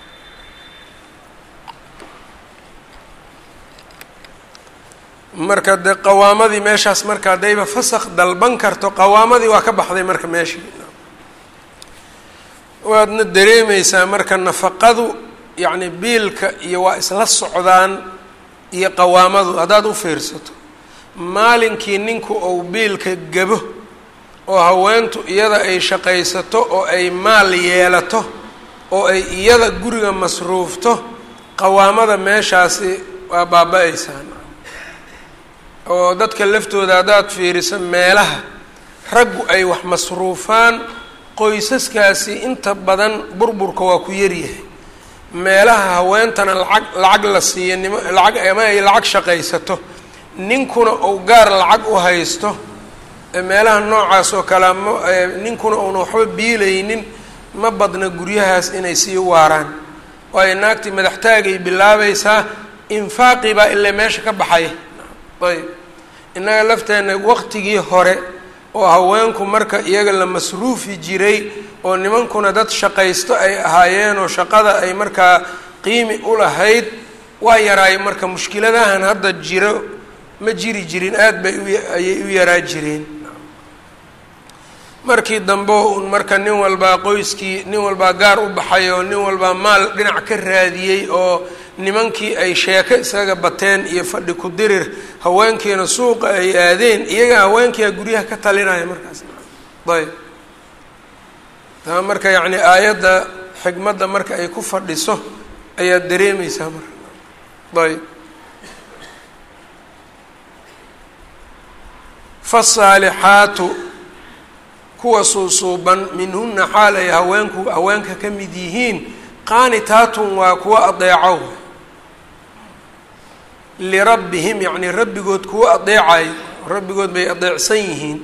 marka dee qawaamadii meeshaas marka haddayba fasakh dalban karto qawaamadii waa ka baxday marka meeshii waadna dareemeysaa marka nafaqadu yacni biilka iyo waa isla socdaan iyo qawaamadu haddaad u fiirsato maalinkii ninku ou biilka gabo oo haweentu iyada ay shaqaysato oo ay maal yeelato oo ay iyada guriga masruufto qawaamada meeshaasi waa baaba-aysaan oo dadka laftooda haddaad fiiriso meelaha raggu ay wax masruufaan qoysaskaasi inta badan burburka waa ku yaryahay meelaha haweentana lacag lacag la siiyo nimo lacag ama ay lacag shaqaysato ninkuna uu gaar lacag u haysto meelaha noocaas oo kale ma ninkuna uuna waxba biilaynin ma badna guryahaas inay sii waaraan waayo naagtii madaxtaagay bilaabaysaa infaaqii baa ilaa meesha ka baxay ayb innaga lafteenna waqtigii hore oo haweenku marka iyaga la masruufi jiray oo nimankuna dad shaqaysto ay ahaayeen oo shaqada ay markaa qiimi u lahayd waa yaraay marka mushkiladahan hadda jiro ma jiri jirin aada bay ayay u yaraa jireen markii dambe un marka nin walbaa qoyskii nin walbaa gaar u baxay oo nin walbaa maal dhinac ka raadiyey oo nimankii ay sheeko isaga bateen iyo fadhi ku dirir haweenkiina suuqa ay aadeen iyaga haweenkiia guryaha ka talinaya markaas ayb taa marka yacni aayadda xigmadda marka ay ku fadhiso ayaad dareemeysaa marka ayb fasaalixaatu kuwa suusuuban minhuna xaal ay haweenku haweenka ka mid yihiin qaanitaatun waa kuwa adeeco lirabbihim yacnii rabbigood kuwa adeecayo rabbigood bay adeecsan yihiin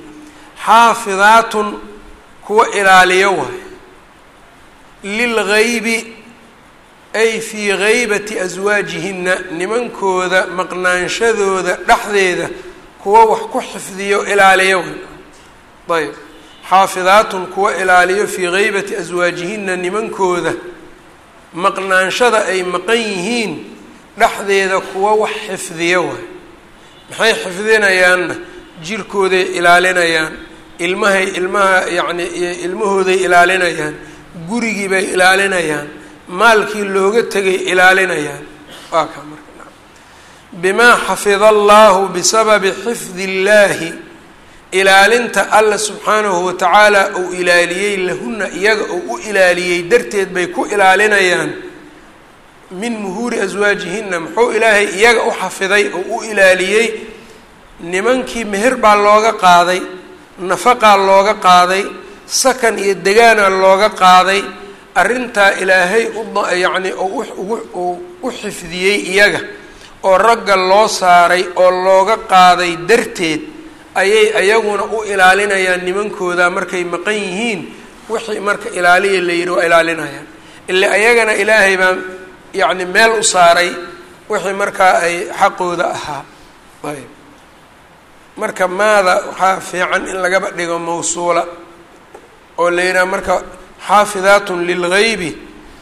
xaafidaatun kuwa ilaaliyo waay lilgaybi ay fii gaybati aswaajihinna nimankooda maqnaanshadooda dhexdeeda kuwa wax ku xifdiyo ilaaliyo ayb xaafidaatun kuwa ilaaliyo fii gaybati aswaajihinna nimankooda maqnaanshada ay maqan yihiin dhexdeeda kuwa wax xifdiyo waay maxay xifdinayaanna jirkooday ilaalinayaan ilmahay ilmaha yacni ilmahooday ilaalinayaan gurigii bay ilaalinayaan maalkii looga tegay ilaalinayaan waa kaa marka bimaa xafida allahu bisababi xifdi illaahi ilaalinta alla subxaanahu watacaala uu ilaaliyey lahunna iyaga uu u ilaaliyey darteed bay ku ilaalinayaan min muhuuri aswaajihinna muxuu ilaahay iyaga u xafiday oo u ilaaliyey nimankii meher baa looga qaaday nafaqaa looga qaaday sakan iyo degaana looga qaaday arrintaa ilaahay uyacni uu u xifdiyey iyaga oo ragga loo saaray oo looga qaaday darteed ayay ayaguna u ilaalinayaan nimankooda markay maqan yihiin wixii marka ilaaliya la yidhi waa ilaalinayaan ile ayagana ilaahay baa yacni meel u saaray wixii markaa ay xaqooda ahaa ayb marka maada waxaa fiican in lagaba dhigo mawsuula oo la yidhaha marka xaafidaatun lilgaybi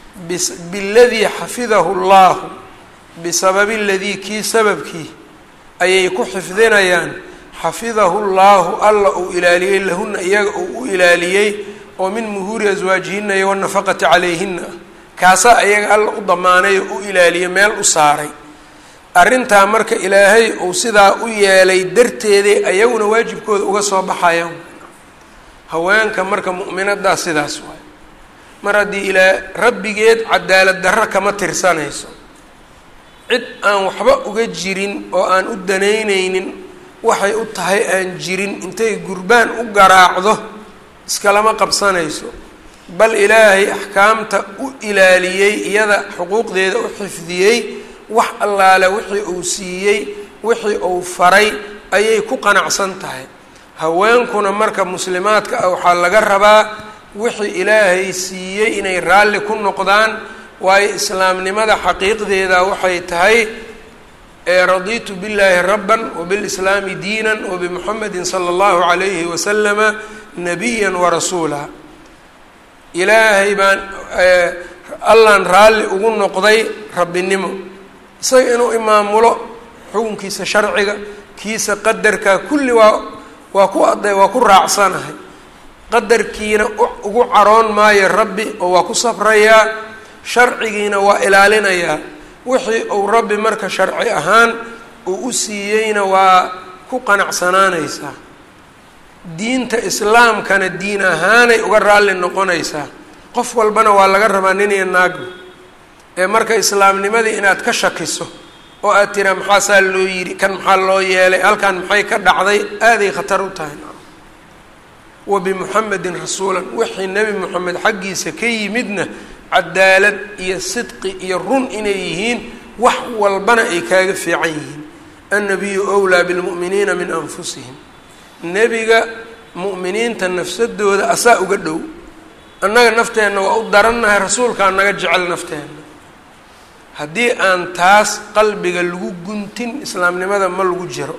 biladii xafidahu llahu bisababi ladii kii sababkii ayay ku xifdinayaan xafidahu llaahu alla uu ilaaliyey lahuna iyaga uu u ilaaliyey oo min muhuuri aswaajihinna iyo wanafaqati calayhina kaasaa iyaga alla u damaanay oo u ilaaliyey meel u saaray arrintaa marka ilaahay uu sidaa u yeelay darteeday ayaguna waajibkooda uga soo baxayaan haweenka marka mu'minadaa sidaas waay mar haddii ilaa rabbigeed cadaalad darro kama tirsanayso cid aan waxba uga jirin oo aan u danaynaynin waxay u tahay aan jirin intay gurbaan u garaacdo iskalama qabsanayso bal ilaahay axkaamta u ilaaliyey iyada xuquuqdeeda u xifdiyey wax allaale wixii uu siiyey wixii uu faray ayay ku qanacsan tahay haweenkuna marka muslimaadka ah waxaa laga rabaa wixii ilaahay siiyey inay raalli ku noqdaan waayo islaamnimada xaqiiqdeeda waxay tahay raditu billaahi rabban wbilislaami diinan wabimuxamedin sala allahu calayhi wasalama nabiya warasuula ilaahay baan allaan raalli ugu noqday rabbinimo isaga inuu imaamulo xukunkiisa sharciga kiisa qadarka kulli waa waa ku ad waa ku raacsanahay qadarkiina ugu caroon maayo rabbi oo waa ku sabrayaa sharcigiina waa ilaalinayaa wixii uu rabbi marka sharci ahaan uu u siiyeyna waa ku qanacsanaanaysaa diinta islaamkana diin ahaanay uga raalli noqonaysaa qof walbana waa laga rabaa nin iyo naagba ee marka islaamnimadii inaad ka shakiso oo aad tiraa maxaasaa loo yidhi kan maxaa loo yeelay halkan maxay ka dhacday aaday khatar u tahay wa bimuxamedin rasuulan wixii nebi moxamed xaggiisa ka yimidna cadaalad iyo sidqi iyo run inay yihiin wax walbana ay kaaga fiican yihiin annabiyu wlaa bilmu'miniina min anfusihim nebiga mu'miniinta nafsadooda asaa uga dhow annaga nafteenna waa u darannahay rasuulkaa naga jecel nafteenna haddii aan taas qalbiga lagu guntin islaamnimada ma lagu jiro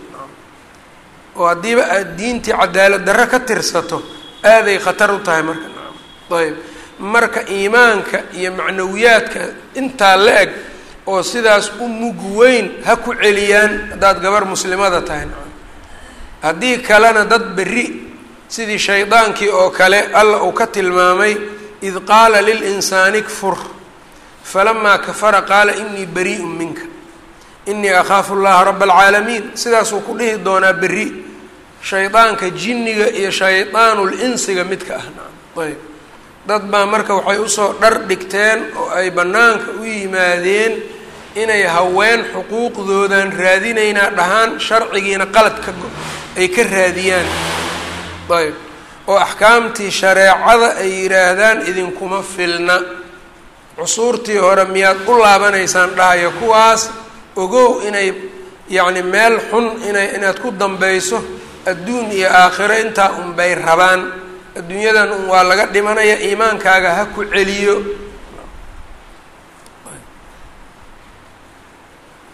oo haddiiba aad diintii cadaalad darro ka tirsato aaday khatar u tahay marka ayb marka iimaanka iyo macnawiyaadka intaa la eg oo sidaas u mug weyn ha ku celiyaan haddaad gabar muslimada tahay haddii kalena dad berri sidii shaydaankii oo kale alla uu ka tilmaamay id qaala lilinsaani kfur falamaa kafara qaala inii barii'un minka inii akhaafu llaha raba alcaalamiin sidaasuu ku dhihi doonaa berri shaydaanka jinniga iyo shaydaanul insiga midka ah nacam ayb dad baa marka waxay usoo dhar dhigteen oo ay bannaanka u yimaadeen inay haween xuquuqdoodan raadinaynaa dhahaan sharcigiina qalad ka ay ka raadiyaan ayb oo axkaamtii shareecada ay yidhaahdaan idinkuma filna cusuurtii hore miyaad u laabanaysaan dhahayo kuwaas ogow inay yacni meel xun inay inaad ku dambayso adduun iyo aakhiro intaa unbay rabaan adduunyadan un waa laga dhimanaya iimaankaaga ha ku celiyo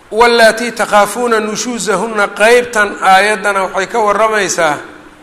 wallaatii takhaafuuna nushuusahunna qeybtan aayaddana waxay ka warramaysaa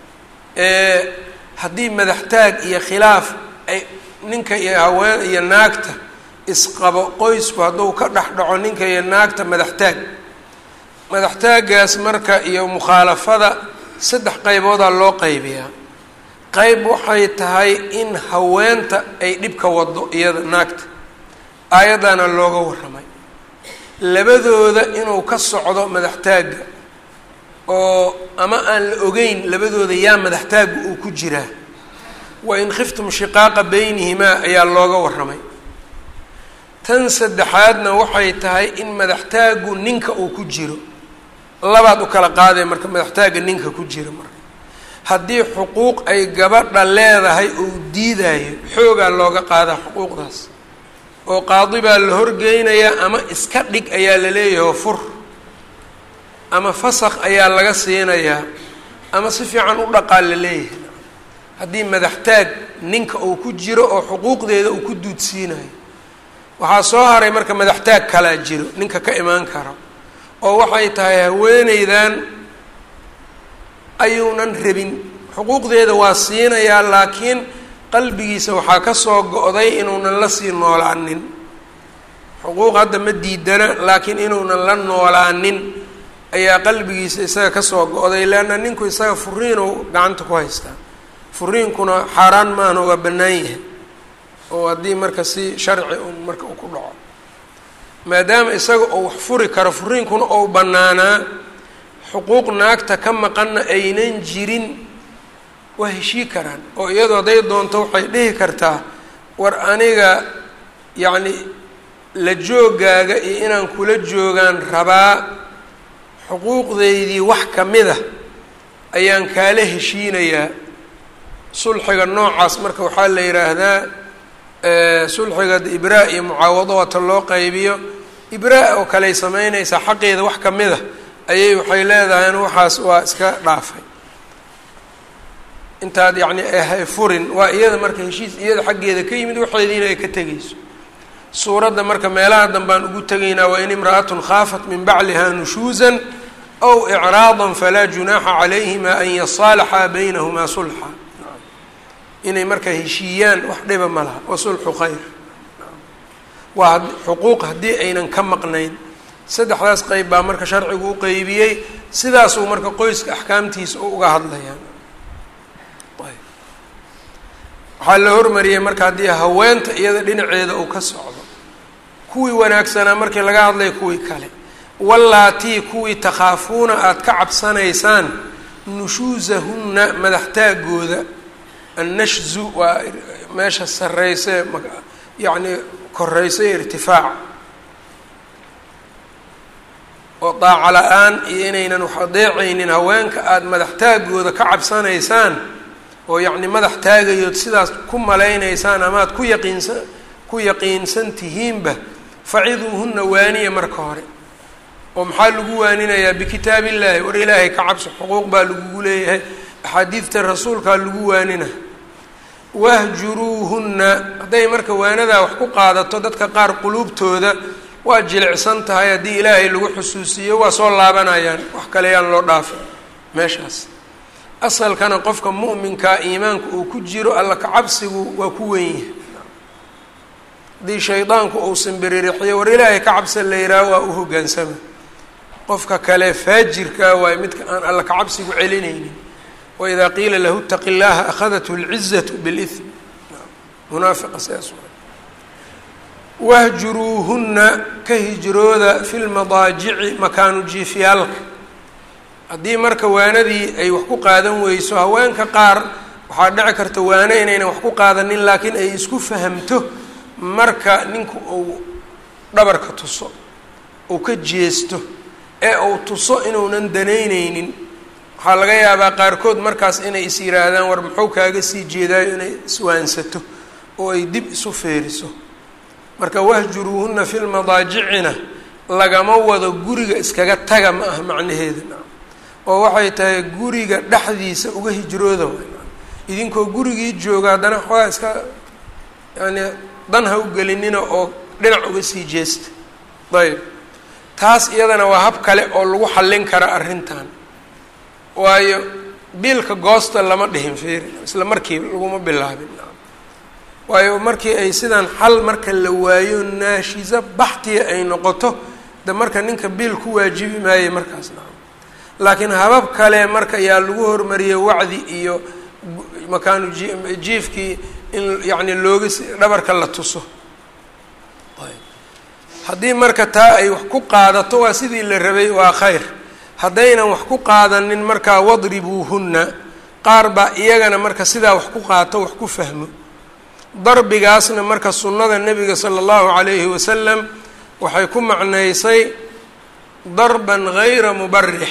haddii madaxtaag iyo khilaaf ay ninka iyo haween iyo naagta isqabo qoysku hadduu ka dhex dhaco ninka iyo naagta madaxtaag madaxtaagaas marka iyo mukhaalafada saddex qayboodaa loo qaybiyaa qeyb waxay tahay in haweenta ay dhibka wado iyada naagta aayaddaana looga warramay labadooda inuu ka socdo madaxtaagga oo ama aan la ogeyn labadooda yaa madaxtaagga uu ku jiraa wa in khiftum shiqaaqa beynihimaa ayaa looga warramay tan saddexaadna waxay tahay in madaxtaaggu ninka uu ku jiro labaad u kala qaadee marka madaxtaagga ninka ku jira marka haddii xuquuq ay gabadha leedahay uu diidayo xoogaa looga qaadaa xuquuqdaas oo qaadi baa la horgeynayaa ama iska dhig ayaa la leeyahay oo fur ama fasakh ayaa laga siinayaa ama si fiican u dhaqaa la leeyahay haddii madaxtaag ninka uu ku jiro oo xuquuqdeeda uu ku duudsiinayo waxaa soo haray marka madaxtaag kalaa jiro ninka ka imaan karo oo waxay tahay haweeneydan ayuunan rabin xuquuqdeeda waa siinayaa laakiin qalbigiisa waxaa ka soo go-day inuunan la sii noolaanin xuquuq hadda ma diidana laakiin inuunan la noolaanin ayaa qalbigiisa isaga kasoo go-day leanna ninku isaga furiinu gacanta ku haystaa furiinkuna xaaraan maahna waa bannaan yahay oo haddii marka si sharci un marka uu ku dhaco maadaama isaga uu wax furi karo furiinkuna ou bannaanaa xuquuq naagta ka maqanna aynan jirin waa heshii karaan oo iyadoo hadday doonto waxay dhihi kartaa war aniga yacni la joogaaga iyo inaan kula joogaan rabaa xuquuqdeydii wax ka mid a ayaan kaala heshiinayaa sulxiga noocaas marka waxaa la yidhaahdaa sulxiga ibraa iyo mucaawado waata loo qaybiyo ibraa oo kaley sameynaysaa xaqeeda wax ka mid a ayay waxay leedahayn waxaas waa iska dhaafay intaad yacni ahay furin waa iyada marka heshiis iyada xaggeeda ka yimid waxeediina ay ka tegayso suuradda marka meelaha danbaan ugu tegaynaa waa in imra'atun khaafat min bacliha nushuusan aw icraadan falaa junaaxa calayhima an yasaalaxaa baynahumaa sulxa inay marka heshiiyaan wax dhiba ma laha wa sulxu khayr waa xuquuq haddii aynan ka maqnayn saddexdaas qeyb baa marka sharcigu u qeybiyey sidaasuu marka qoyska axkaamtiisa u uga hadlayaa waxaa la hormariyey marka haddii haweenta iyada dhinaceeda uu ka socdo kuwii wanaagsanaa markii laga hadlaya kuwii kale wallaatii kuwii takhaafuuna aada ka cabsanaysaan nushuusahunna madaxtaagooda annashzu waa meesha sarreyse yacni koreysa irtifaac oo daaco la-aan iyo inaynan wax adeecaynin haweenka aada madaxtaagooda ka cabsanaysaan oo yacni madax taagayood sidaas ku malaynaysaan amaad ku yaqiinsan ku yaqiinsan tihiinba faciduuhunna waaniya marka hore oo maxaa lagu waaninayaa bikitaab illaahi war ilaahay ka cabso xuquuq baa lagugu leeyahay axaadiidta rasuulkaa lagu waanina wahjuruuhunna hadday marka waanadaa wax ku qaadato dadka qaar quluubtooda waa jilicsan tahay haddii ilaahay lagu xusuusiyo waa soo laabanayaan wax kale yaan loo dhaafin meeshaas asalkana qofka mu'minkaa iimaanka uu ku jiro alla kacabsigu waa ku wen yahay haddii shaydaanku uu simbiririxiyo war ilaahay ka cabsa la yihaaho waa u hoggaansama qofka kale faajirkaa waayo midka aan alla kacabsigu celinaynin waidaa qiila lahu itaqi llaha akhadathu lcizatu bilism munaafiqa sidaas wahjuruuhunna ka hijrooda fi lmadaajici makaanu jiifyaalka haddii marka waanadii ay wax ku qaadan weyso haweenka qaar waxaa dhici karta waano inaynan wax ku qaadanin laakiin ay isku fahamto marka ninku uu dhabarka tuso uu ka jeesto ee uu tuso inuunan danaynaynin waxaa laga yaabaa qaarkood markaas inay is yidhaahdaan war muxuu kaaga sii jeedaayo inay iswaansato oo ay dib isu feeriso marka wahjuruuhunna fi lmadaajicina lagama wado guriga iskaga taga ma ah macnaheeda oo waxay tahay guriga dhexdiisa uga hijrooda idinkoo gurigii jooga haddana xoogaa iska yani dan ha u gelinina oo dhinac uga sii jeesta ayb taas iyadana waa hab kale oo lagu xallin kara arrintan waayo biilka goosta lama dhihin fiiri isla markii laguma bilaabin waayo markii ay sidaan xal marka la waayo naashiso baxtiya ay noqoto de marka ninka biil ku waajibi maaye markaas nacam laakiin habab kale marka yaa lagu hormariyey wacdi iyo makaanu ji jiifkii in yacni looga dhabarka la tuso haddii marka taa ay wax ku qaadato waa sidii la rabay waa khayr haddaynan wax ku qaadanin markaa wadribuuhunna qaar baa iyagana marka sidaa wax ku qaato wax ku fahmo darbigaasna marka sunnada nebiga sala allahu calayhi wasalam waxay ku macnaysay darban gayra mubarix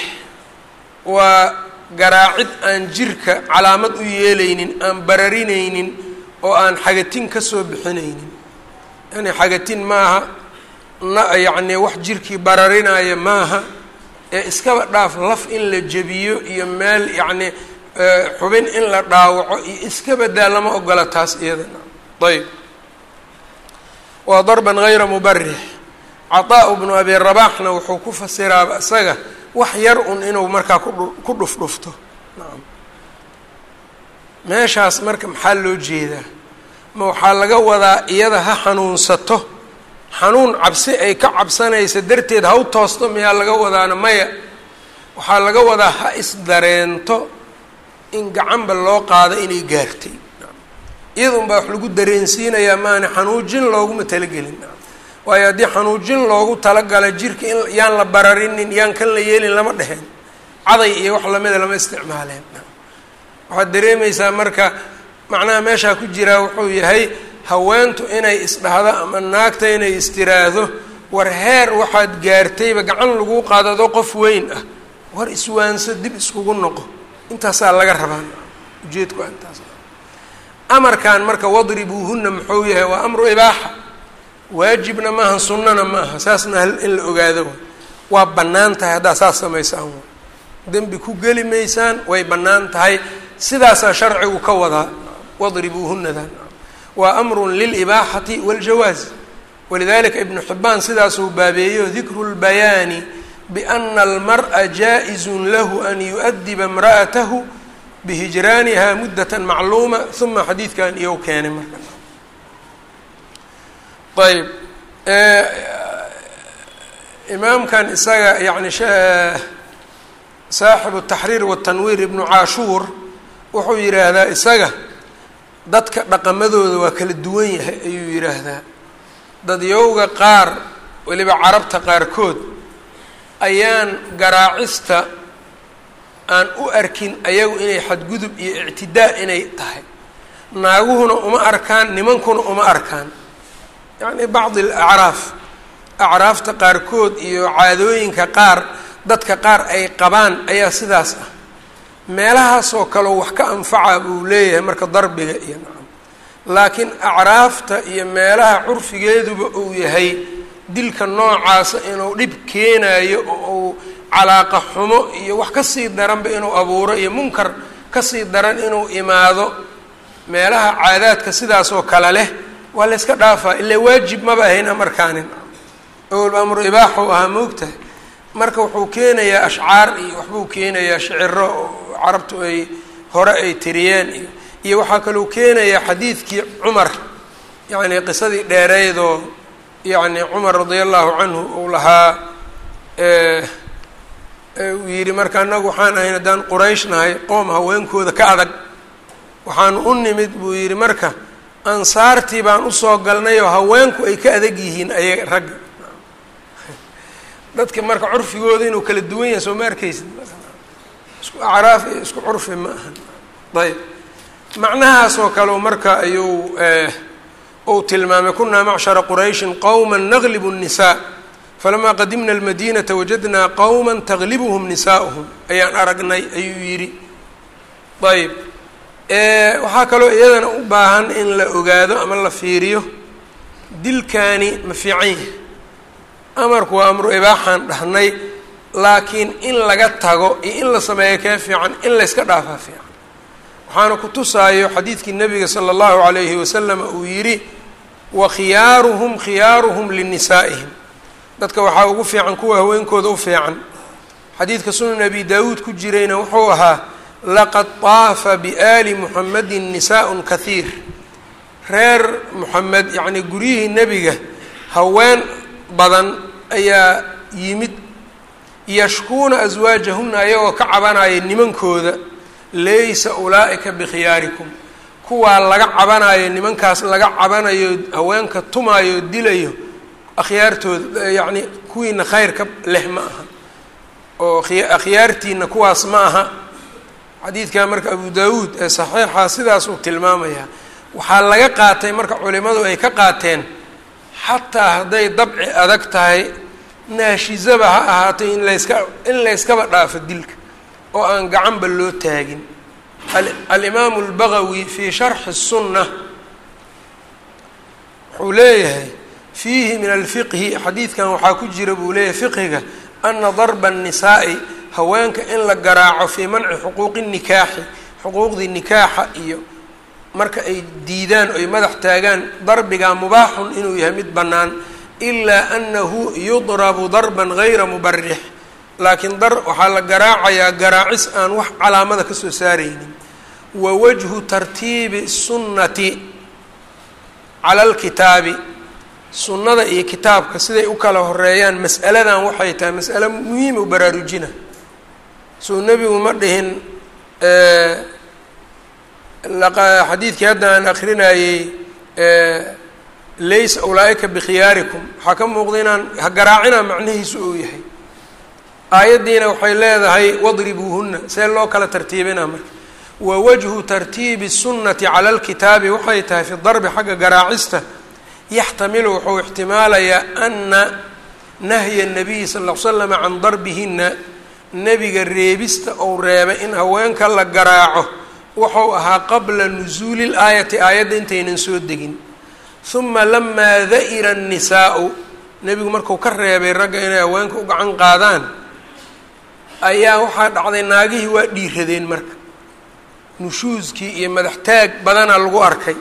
waa garaacid aan jirka calaamad u yeelaynin aan bararinaynin oo aan xagatin ka soo bixinaynin yani xagatin maaha na yacni wax jirkii bararinaya maaha ee iskaba dhaaf laf in la jebiyo iyo meel yacni xubin in la dhaawaco iyo iska badaa lama ogola taas iyadana ayb waa darban gayra mubarix cataa bnu abi rabaxna wuxuu ku fasiraaba isaga wax yar un inuu markaa kudhu ku dhufdhufto nacam meeshaas marka maxaa loo jeedaa ma waxaa laga wadaa iyada ha xanuunsato xanuun cabsi ay ka cabsanaysa darteed ha u toosto miyaa laga wadaana maya waxaa laga wadaa ha isdareento in gacanba loo qaado inay gaartay iyadun baa wax lagu dareensiinayaa maana xanuujin looguma talagelin waayo haddii xanuujin loogu talagalay jirka in yaan la bararinin yaan kan la yeelin lama dheheen caday iyo wax lamida lama isticmaaleen waxaad dareemaysaa marka macnaha meeshaa ku jiraa wuxuu yahay haweentu inay isdhahdo ama naagta inay istiraahdo war heer waxaad gaartayba gacan lagu qaadado qof weyn ah war iswaanso dib iskugu noqo intaasaa laga rabaa ujeedku intaas amarkan marka wadribuuhuna muxuu yahay waa amru ibaaxa waajibna maaha sunnana ma aha saasna in la ogaado waa bannaan tahay haddaad saas samaysaan dembi ku geli maysaan way bannaan tahay sidaasaa sharcigu ka wadaa wadribuuhunadan waa amrun lilibaaxati waاljawaaz walidalika ibnu xibaan sidaasuu baabeeyo dikru lbayaani biana almar'a jaa-izun lahu an yu-adiba imra'atahu bihijraaniha muddata macluuma uma xadiidkan iyow keenay marka ayb imaamkan isaga yani saaxibu taxriir watanwiir ibnu caashuur wuxuu yidhaahdaa isaga dadka dhaqamadooda waa kala duwan yahay ayuu yidhaahdaa dadyowga qaar weliba carabta qaarkood ayaan garaacista aan u arkin ayagu inay xadgudub iyo ictidaa inay tahay naaguhuna uma arkaan nimankuna uma arkaan yacni bacdi alacraaf acraafta qaarkood iyo caadooyinka qaar dadka qaar ay qabaan ayaa sidaas ah meelahaasoo kaleo wax ka anfaca buu leeyahay marka darbiga iyo nacam laakiin acraafta iyo meelaha curfigeeduba uu yahay dilka noocaasa inuu dhib keenayo oo uu calaaqa xumo iyo wax kasii daranba inuu abuuro iyo munkar kasii daran inuu imaado meelaha caadaadka sidaasoo kale leh waa la yska dhaafaa ilaa waajib maba ahayn amarkaanin awalba amru ibaaxu ahaa moogtahay marka wuxuu keenayaa ashcaar iyo waxbuu keenayaa shiciro oo carabtu ay hore ay tiriyeen iyo iyo waxaa kaluu keenayaa xadiidkii cumar yacni qisadii dheereydoo yacni cumar radia allahu canhu uu lahaa uu yidhi marka annagu waxaan ahayn haddaan quraysh nahay qoom haweenkooda ka adag waxaanu u nimid buu yidhi marka ansaartii baan usoo galnay oo haweenku ay ka adag yihiin aya ragga dadka marka curfigooda inuu kala duwan yahay soo ma arkaysid isku acraaf iyo isku curfi ma ahan ayb macnahaasoo kale marka ayuu uu tilmaamay kunaa macshara qurayshin qowma naglibu الnisaa falamaa qadimna almadinata wajadnaa qowma taglibuhum nisaa'uhum ayaan aragnay ayuu yidhi ayb waxaa kaloo iyadana u baahan in la ogaado ama la fiiriyo dilkaani ma fiican yahay amarku waa amru ibaaxaan dhahnay laakiin in laga tago iyo in la sameeyo kee fiican in layska dhaafaa fiican waxaana ku tusaayo xadiidkii nabiga sala allahu calayhi wasalam uu yidhi wa khiyaaruhum khiyaaruhum linisaa'ihim dadka waxaa ugu fiican kuwa haweenkooda u fiican xadiidka sunan abi daawuud ku jirayna wuxuu ahaa laqad طaafa biaali muxamedin nisaء kahiir reer moxamed yacnii guryihii nebiga haween badan ayaa yimid yashkuuna aswaajahuna ayagoo ka cabanaya nimankooda laysa ulaa'ika bikhiyaarikum kuwaa laga cabanayo nimankaas laga cabanayo haweenka tumaayo dilayo akhyaartooda yacni kuwiina khayrka leh ma aha oo akhyaartiina kuwaas ma aha xadiidkan marka abu daawuud ee saxiixa sidaas uu tilmaamayaa waxaa laga qaatay marka culimadu ay ka qaateen xataa hadday dabci adag tahay naashizaba ha ahaatay in layska in layskaba dhaafo dilka oo aan gacanba loo taagin alimaamu albagawi fii sharxi sunna wuxuu leeyahay fiihi min alfiqhi xadiidkan waxaa ku jira buu leeyahay fiqhiga ana darba annisaa'i haweenka in la garaaco fii manci xuquuqi nikaaxi xuquuqdii nikaaxa iyo marka ay diidaan oy madax taagaan darbigaa mubaaxun inuu yahay mid bannaan ilaa anahu yudrabu darban gayra mubarix laakiin dar waxaa la garaacayaa garaacis aan wax calaamada ka soo saaraynin wa wajhu tartiibi sunnati cala alkitaabi sunnada iyo kitaabka siday u kala horeeyaan mas'aladan waxay tahay mas'alo muhiima u baraarujina suu nebigu ma dhihin xadiidkii hadda aan akrinayey laysa ulaa-ika bikhiyaarikum waxaa ka muuqda inaan ha garaacina macnihiisu uu yahay aayaddiina waxay leedahay wadribuuhuna see loo kala tartiibina marka wa wajhu tartiibi sunnati cala alkitaabi waxay tahay fi darbi xagga garaacista yaxtamilu wuxuu ixtimaalayaa ana nahya nabiyi sal l l slama can darbihina nebiga reebista ou reebay in haweenka la garaaco wuxuu ahaa qabla nusuuli laayati aayadda intaynan soo degin uma lamaa da'ira annisaa'u nebigu marku ka reebay ragga inay haweenka u gacan qaadaan ayaa waxaa dhacday naagihii waa dhiiradeen marka nushuuskii iyo madax taag badanaa lagu arkay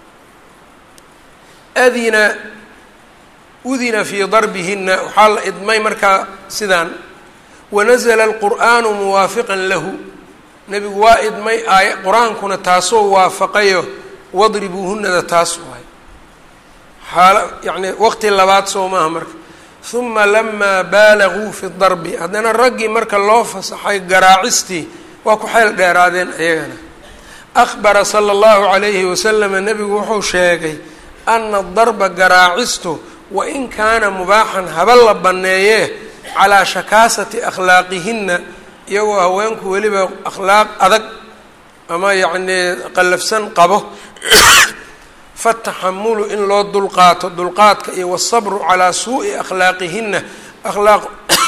adina udina fii darbihina waxaa la idmay markaa sidaan wanazla alqur'aanu muwaafiqan lahu nebigu waa idmay aay qur-aankuna taasoo waafaqayo wadribuuhunada taas waay xaala yacni waqti labaad soo maaha marka uma lamaa baalaguu fi darbi haddana raggii marka loo fasaxay garaacistii waa ku xeel dheeraadeen ayagana akbara sala allahu calayhi wasalama nebigu wuxuu sheegay ana darba garaacistu wain kaana mubaaxan haba la banneeyee calaa shakaasati akhlaaqihinna iyagoo haweenku weliba akhlaaq adag ama yacnii qallafsan qabo fataxamulu in loo dulqaato dulqaadka iyo wasabru calaa suu'i akhlaaqihinna akhlaaq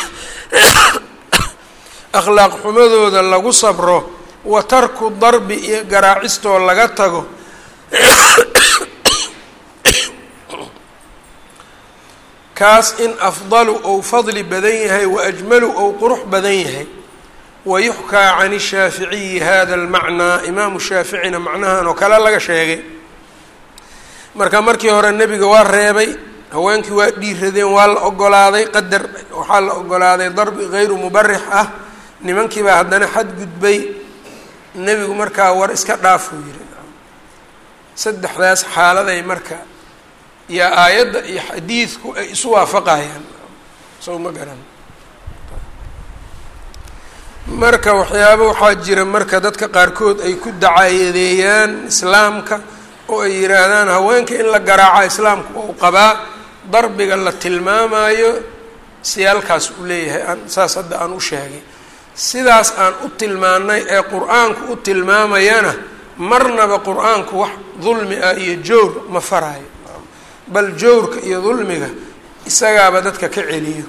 akhlaaq xumadooda lagu sabro wa tarku darbi iyo garaacistoo laga tago kaas in afdalu ou fadli badan yahay wa ajmalu ou qurux badan yahay wayuxkaa can shaaficiyi hada almacnaa imaamu shaaficina macnahan oo kale laga sheegay marka markii hore nebiga waa reebay haweenkii waa dhiiradeen waa la ogolaaday qadar waxaa la ogolaaday darbi gayru mubarix ah nimankii baa haddana xadgudbay nebigu markaa war iska dhaafuu yiri saddexdaas xaaladay marka iyo aayadda iyo xadiidku ay isu waafaqayaan sow ma garan marka waxyaaba waxaa jira marka dadka qaarkood ay ku dacaayadeeyaan islaamka oo ay yidhaahdaan haweenka in la garaaca islaamku ou qabaa darbiga la tilmaamayo siyaalkaas uu leeyahay aan saas hadda aan u sheegay sidaas aan u tilmaanay ee qur-aanku u tilmaamayana marnaba qur-aanku wax dulmi ah iyo jowr ma faraayo bal jowrka iyo dulmiga isagaaba dadka ka celiyo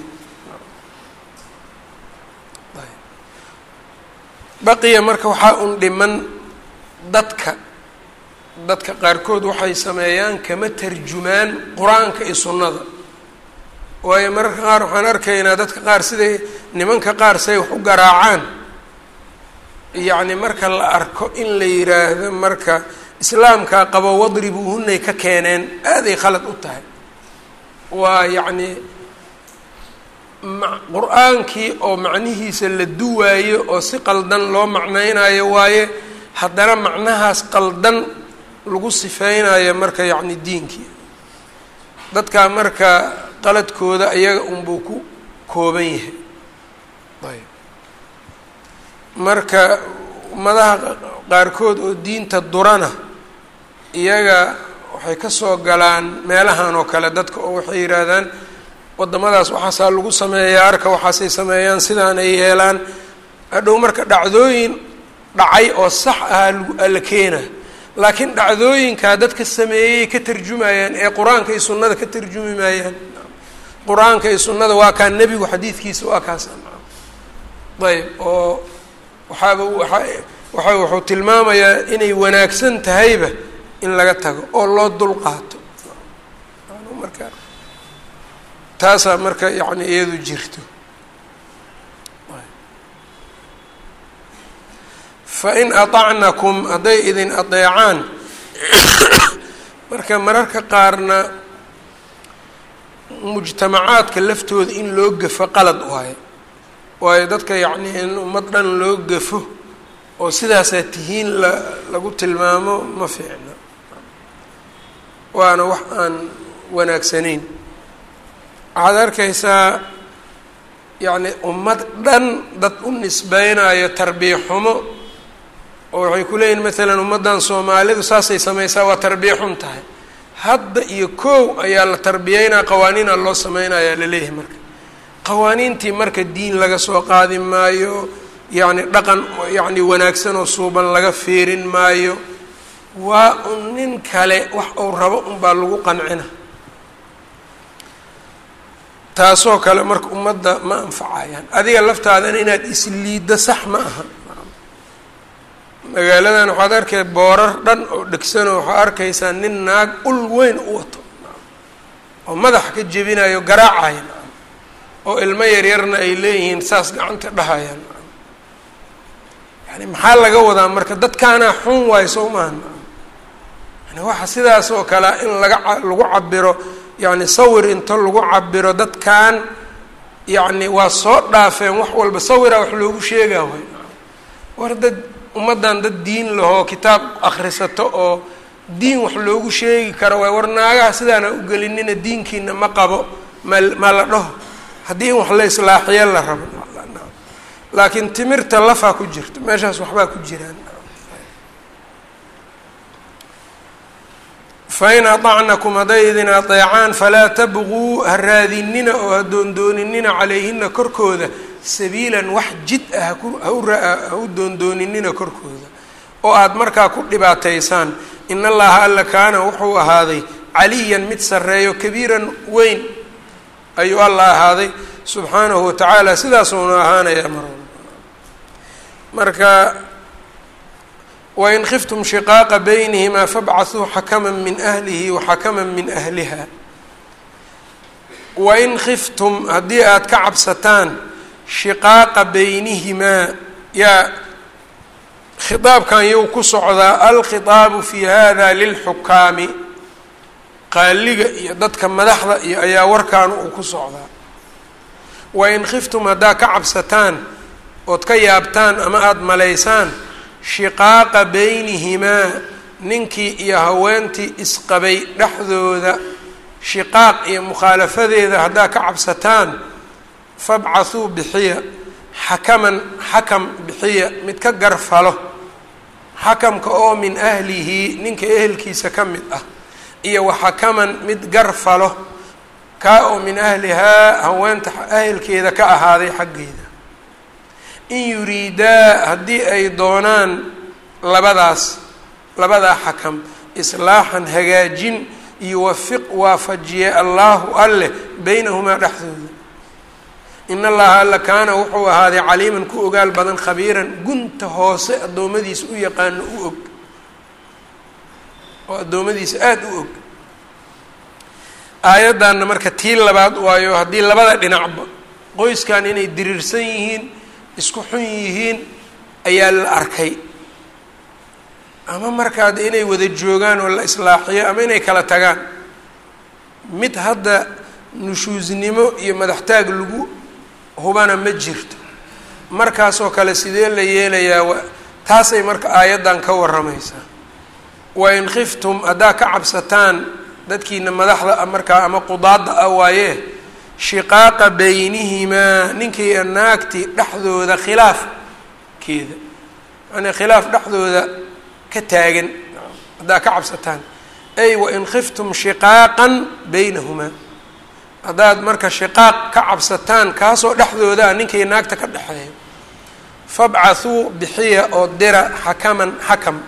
baqiya marka waxaa un dhiman dadka dadka qaarkood waxay sameeyaan kama tarjumaan qur-aanka iyo sunnada waayo mararka qaar waxaan arkaynaa dadka qaar siday nimanka qaar say wax u garaacaan yacni marka la arko in la yiraahdo marka islaamkaa qabo wadribuuhunay ka keeneen aaday khalad u tahay waa yacni qur-aankii oo macnihiisa la duwaayo oo si qaldan loo macnaynayo waaye haddana macnahaas qaldan lagu sifeynayo marka yacni diinkii dadkaa marka qaladkooda iyaga unbuu ku kooban yahay ayb marka ummadaha qaarkood oo diinta durana iyaga waxay ka soo galaan meelahan oo kale dadka oo waxay yidhaahdaan waddamadaas waxaasaa lagu sameeyaa arka waxaasay sameeyaan sidaan ay yeelaan hadhow marka dhacdooyin dhacay oo sax ah la keena laakiin dhacdooyinkaa dadka sameeyey ka tarjumayaan ee qur-aanka iyo sunnada ka tarjumi maayaan qur-aanka iyo sunnada waa kaa nebigu xadiidkiisa waa kaas ayb oo waxaaba waa waxa wuxuu tilmaamayaa inay wanaagsan tahayba in laga tago oo loo dulqaato marka taasaa marka yani iyadu jirto fain aطacnakum hadday idin adeecaan marka mararka qaarna mujtamacaadka laftooda in loo gafo qalad waayo waayo dadka yacni in ummad dhan loo gafo oo sidaasaa tihiin la lagu tilmaamo ma fiicna waana wax aan wanaagsanayn waxaad arkaysaa yacni ummad dhan dad u nisbeynayo tarbiya xumo oo waxay ku leeyihin maalan ummaddan soomaalidu saasay samaysaa waa tarbiya xun tahay hadda iyo kow ayaa la tarbiyeynaa qawaaniina loo sameynayaa laleeyahay marka qawaaniintii marka diin laga soo qaadi maayo yacni dhaqan yacni wanaagsan oo suuban laga fiirin maayo waa un nin kale wax uu rabo unbaa lagu qancina taasoo kale marka ummadda ma anfacayaan adiga laftaadana inaad isliiddo sax ma aha magaaladan waxaad arkay boorar dhan oo dhegsanoo waxaa arkaysaa nin naag ul weyn u wato oo madaxa ka jebinayo garaacaya oo ilmo yaryarna ay leeyihiin saas gacanta dhahayaan yani maxaa laga wadaa marka dadkaanaa xun waayo soo maaha yani waxa sidaas oo kale in laga lagu cabiro yani sawir into lagu cabiro dadkan yacni waa soo dhaafeen wax walba sawiraa wax loogu sheegaa way war dad ummaddan dad diin lahoo kitaab akhrisato oo diin wax loogu sheegi karo waay war naagaha sidaana u gelinina diinkiina ma qabo ma ma la dhaho haddii in wax la islaaxiyo la rabo laakiin timirta lafaa ku jirto meeshaas waxbaa ku jiraan fain aطacnakum hadday idin adeecaan falaa tabquu ha raadinina oo ha doondooninina calayhina korkooda sabiilan wax jid ah ha u doondooninina korkooda oo aada markaa ku dhibaataysaan in allaha alla kaana wuxuu ahaaday caliyan mid sarreeyo kabiiran weyn ayuu alla ahaaday subxaanahu watacaala sidaasuuna ahaanayaa mar marka wain khiftum shiqaaqa baynihimaa fabcaثuu xakama min ahlihi waxakama min ahliha wain khiftum haddii aada ka cabsataan shiqaaqa baynihimaa yaa khitaabkan yow ku socdaa alkhitaabu fi hada lilxukaami qaaliga iyo dadka madaxda iyo ayaa warkaan uu ku socdaa wain khiftum haddaa ka cabsataan ood ka yaabtaan ama aada malaysaan shiqaaqa baynihimaa ninkii iyo haweentii isqabay dhexdooda shiqaaq iyo mukhaalafadeeda haddaa ka cabsataan fabcathuu bixiya xakaman xakam bixiya mid ka garfalo xakamka oo min ahlihi ninka ehelkiisa ka mid ah iyo waxakaman mid garfalo kaa oo min ahlihaa haweenta ahelkeeda ka ahaaday xaggeeda in yuriidaa haddii ay doonaan labadaas labadaa xakam islaaxan hagaajin yuwafiq waafajiye allaahu alleh beynahumaa dhexdooda in allaha alla kaana wuxuu ahaaday caliiman ku ogaal badan khabiiran gunta hoose addoommadiisa u yaqaano u og oo addoommadiisa aada u og aayaddanna marka tii labaad waayo haddii labada dhinacba qoyskan inay diriirsan yihiin isku xun yihiin ayaa la arkay ama markaa de inay wada joogaan oo la islaaxiyo ama inay kala tagaan mid hadda nushuusnimo iyo madaxtaag lagu hubana ma jirto markaasoo kale sidee la yeelayaa taasay marka aayaddan ka warramaysaa wain khiftum haddaa ka cabsataan dadkiina madaxda markaa ama qudaadda ah waaye shiqaaqa baynihimaa ninkii naagti dhexdooda khilaafkeeda yani khilaaf dhexdooda ka taagan haddaa ka cabsataan ay wain khiftum shiqaaqan baynahumaa haddaad marka shiqaaq ka cabsataan kaasoo dhexdooda ah ninkii naagta ka dhexeeya fabcathuu bixiya oo dira xakaman xakam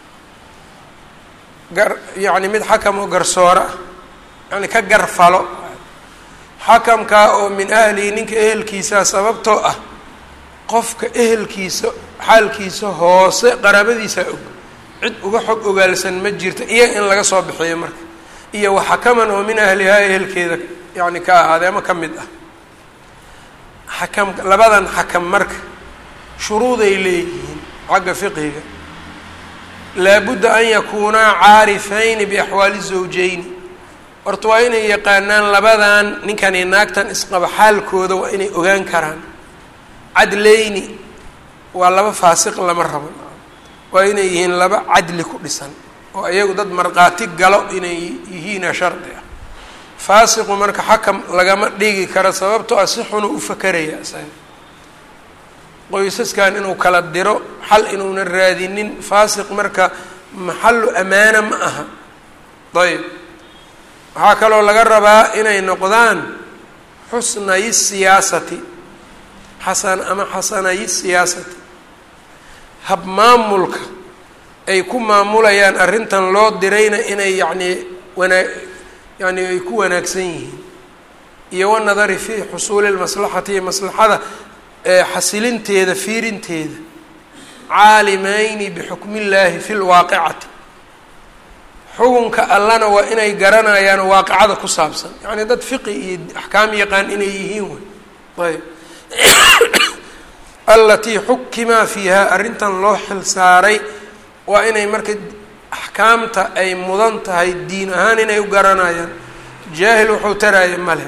gar yacni mid xakam oo garsooro ah yani ka garfalo xakamkaa oo min ahlihi ninka ehelkiisaa sababtoo ah qofka ehelkiisa xaalkiisa hoose qaraabadiisaa og cid uga xog ogaalsan ma jirto iyo in laga soo bixiyo marka iyo wa xakaman oo min ahlihaa ehelkeeda yani ka ahaaday ama ka mid ah xakam labadan xakam marka shuruuday leeyihiin xagga fiqhiga laabudda an yakuunaa caarifayni biaxwaali zawjeyni horta waa inay yaqaanaan labadan ninkan iyo naagtan isqaba xaalkooda waa inay ogaan karaan cadleyni waa laba faasiq lama rabo waa inay yihiin laba cadli ku dhisan oo iyagu dad markhaati galo inay yihiina shardi ah faasiqu marka xakam lagama dhigi karo sababtoo ah si xunu u fakeraya isaga qoysaskan inuu kala diro xal inuuna raadinin faasiq marka maxallu amaana ma aha ayb waxaa kaloo laga rabaa inay noqdaan xusnayi siyaasati xasan ama xasanayi siyaasati hab maamulka ay ku maamulayaan arrintan loo dirayna inay yacnii wanaa yani ay ku wanaagsan yihiin iyo wanadari fii xusuuli lmaslaxati iyo maslaxada xasilinteeda fiirinteeda caalimayni bixukmi illaahi fi lwaaqicati xukunka allana waa inay garanayaan waaqicada ku saabsan yacni dad fiqi iyo axkaam yaqaan inay yihiin wey ayb alatii xukimaa fiiha arrintan loo xil saaray waa inay marka axkaamta ay mudan tahay diin ahaan inay u garanayaan jaahil wuxuu taraya male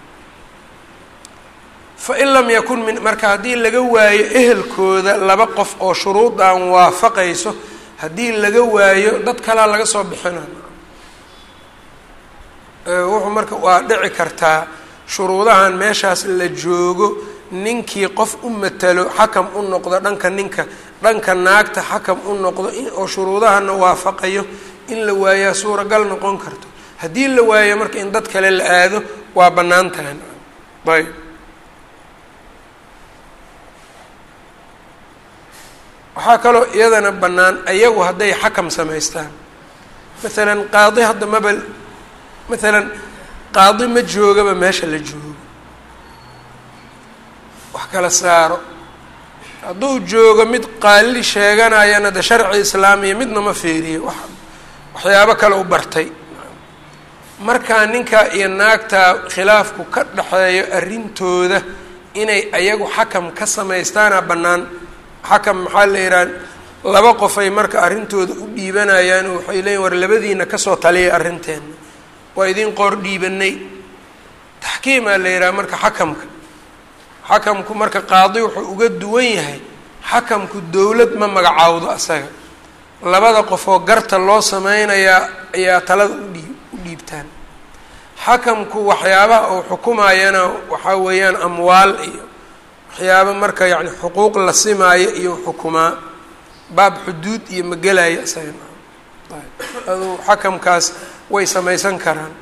fain lam yakun min marka haddii laga waayo ehelkooda laba qof oo shuruudan waafaqayso haddii laga waayo dad kalaa laga soo bixina wuxuu marka waa dhici kartaa shuruudahan meeshaas la joogo ninkii qof u matalo xakam u noqdo dhanka ninka dhanka naagta xakam u noqdo oo shuruudahana waafaqayo in la waayaa suuragal noqon karto haddii la waayo marka in dad kale la aado waa bannaan tahay ayb waxaa kaloo iyadana bannaan ayagu hadday xakam samaystaan maalan qaadi hadda maba maalan qaadi ma joogaba meesha la joogo wax kala saaro hadduu joogo mid qaali sheeganayana de sharci islaamiya midna ma fiiriyo wa waxyaabo kale u bartay markaa ninka iyo naagta khilaafku ka dhexeeyo arrintooda inay ayagu xakam ka samaystaana bannaan xakam maxaa la yidhaha laba qofay marka arrintooda u dhiibanayaan oo waxay leeyiin war labadiina kasoo taliyay arrinteenna waa idin qoor dhiibanay taxkiimaa la yidhaha marka xakamka xakamku marka qaadi wuxuu uga duwan yahay xakamku dowlad ma magacaawdo asaga labada qofoo garta loo sameynayaa ayaa talada udhii u dhiibtaan xakamku waxyaabaha uu xukumayana waxaa weeyaan amwaal iyo waxyaaba marka yani xuquuq la simaayo iyo xukumaa baab xuduud iyo magelaya isaga adu xakamkaas way samaysan karaan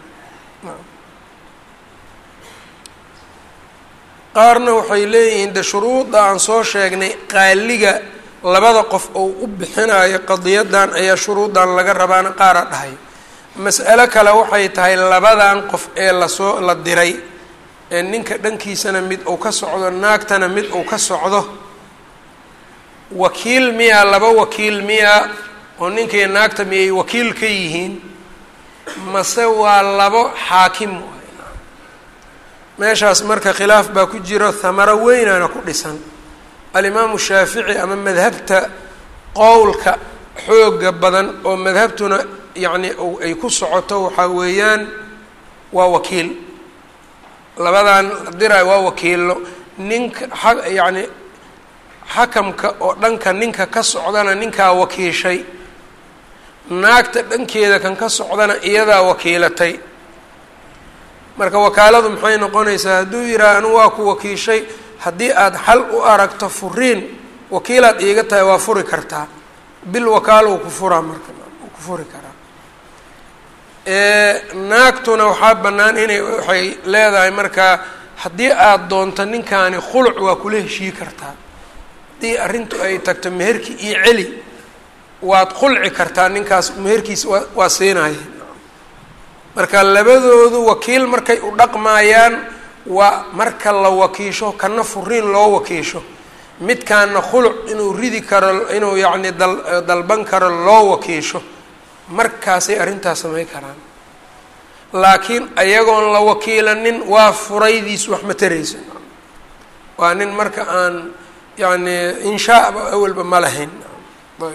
qaarna waxay leeyihiin de shuruudda aan soo sheegnay qaaliga labada qof oo u bixinayo qadiyadan ayaa shuruuddan laga rabaana qaara dhahay mas'alo kale waxay tahay labadan qof ee lasoo la diray ee ninka dhankiisana mid uu ka socdo naagtana mid uu ka socdo wakiil miyaa laba wakiil miyaa oo ninkaiyo naagta miyay wakiil ka yihiin mase waa labo xaakim meeshaas marka khilaaf baa ku jiro hamaro weynaana ku dhisan alimaamu shaafici ama madhabta qowlka xooga badan oo madhabtuna yacni ay ku socoto waxaa weeyaan waa wakiil labadan dira waa wakiilo ninka a yacni xakamka oo dhanka ninka ka socdana ninkaa wakiishay naagta dhankeeda kan ka socdana iyadaa wakiilatay marka wakaaladu maxay noqonaysaa hadduu yidhaha anigu waa ku wakiishay haddii aada xal u aragto furiin wakiilaad iiga tahay waa furi kartaa bil wakaalo uu ku furaa marka uu ku furi karaa naagtuna waxaa bannaan inay waxay leedahay markaa haddii aada doonto ninkaani khuluc waa kula heshii kartaa haddii arrintu ay tagto meherkii iyo celi waad khulci kartaa ninkaas meherkiisa waa waa siinaya marka labadoodu wakiil markay u dhaqmaayaan waa marka la wakiisho kana furiin loo wakiisho midkaana khuluc inuu ridi karo inuu yacni dal dalban karo loo wakiisho markaasay arrintaas samayn karaan laakiin ayagoon la wakiilanin waa furaydiis wax ma taraysa waa nin marka aan yacni inshaaba awalba ma lahayn ayb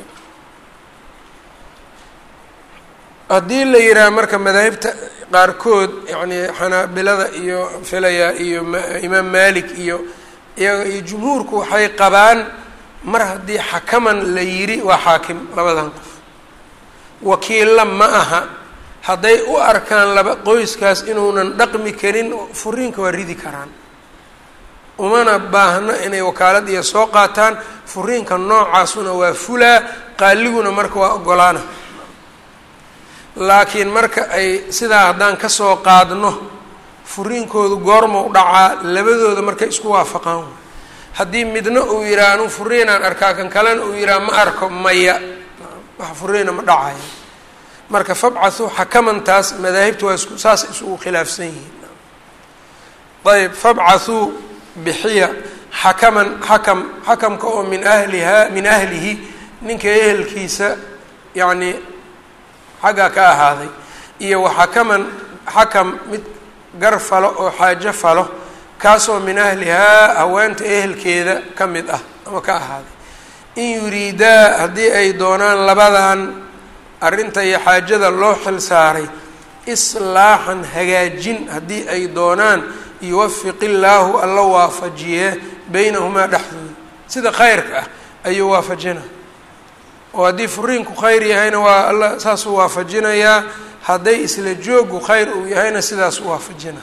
haddii la yidhaha marka madaahibta qaarkood yacni xanaabilada iyo filaya iyo imaam malik iyo iyaga iyo jumhuurku waxay qabaan mar haddii xakaman la yidhi waa xaakim labadan qof wakiilla ma aha hadday u arkaan laba qoyskaas inuunan dhaqmi karin furiinka waa ridi karaan umana baahno inay wakaalad iyo soo qaataan furiinka noocaasuna waa fulaa qaaliguna marka waa ogolaana laakiin marka ay sidaa haddaan kasoo qaadno furiinkoodu goorma u dhacaa labadooda markay isku waafaqaan haddii midna uu yidhaha anu furiinaan arkaa kan kalena uu yidhaha ma arko maya wax furiina ma dhacayo marka fabcathuu xakamantaas madaahibta waa isku saas isugu khilaafsan yihiin ayb fabcathuu bixiya xakaman xakam xakamka oo min ahlihaa min ahlihi ninka ehelkiisa yacni xaggaa ka ahaaday iyo waxakaman xakam mid gar falo oo xaajo falo kaasoo min ahlihaa haweenta ehelkeeda ka mid ah ama ka ahaaday in yuriidaa haddii ay doonaan labadan arrinta iyo xaajada loo xil saaray islaaxan hagaajin haddii ay doonaan yuwafiq illaahu alla waafajiye beynahumaa dhexdooda sida khayrka ah ayuu waafajina oo haddii furiinku khayr yahayna waa alla saasuu waafajinayaa hadday isla joogu khayr uu yahayna sidaas u waafajina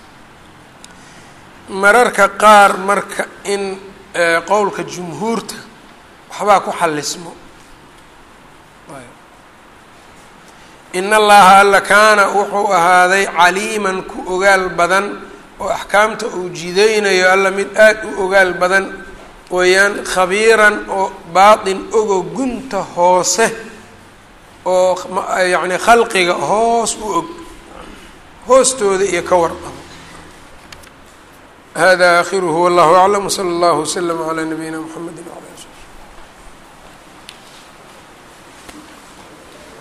mararka qaar marka in qowlka jumhuurta waxbaa ku xallismo in allaha alla kaana wuxuu ahaaday caliiman ku ogaal badan oo axkaamta uu jidaynayo alla mid aada u ogaal badan weeyaan khabiiran oo baatin ogo gunta hoose oo yacni khalqiga hoos u og hoostooda iyo ka warqabo hada aakhiruhu wallahu aclam wsala allahu waslama calaa nabiyina mxamedi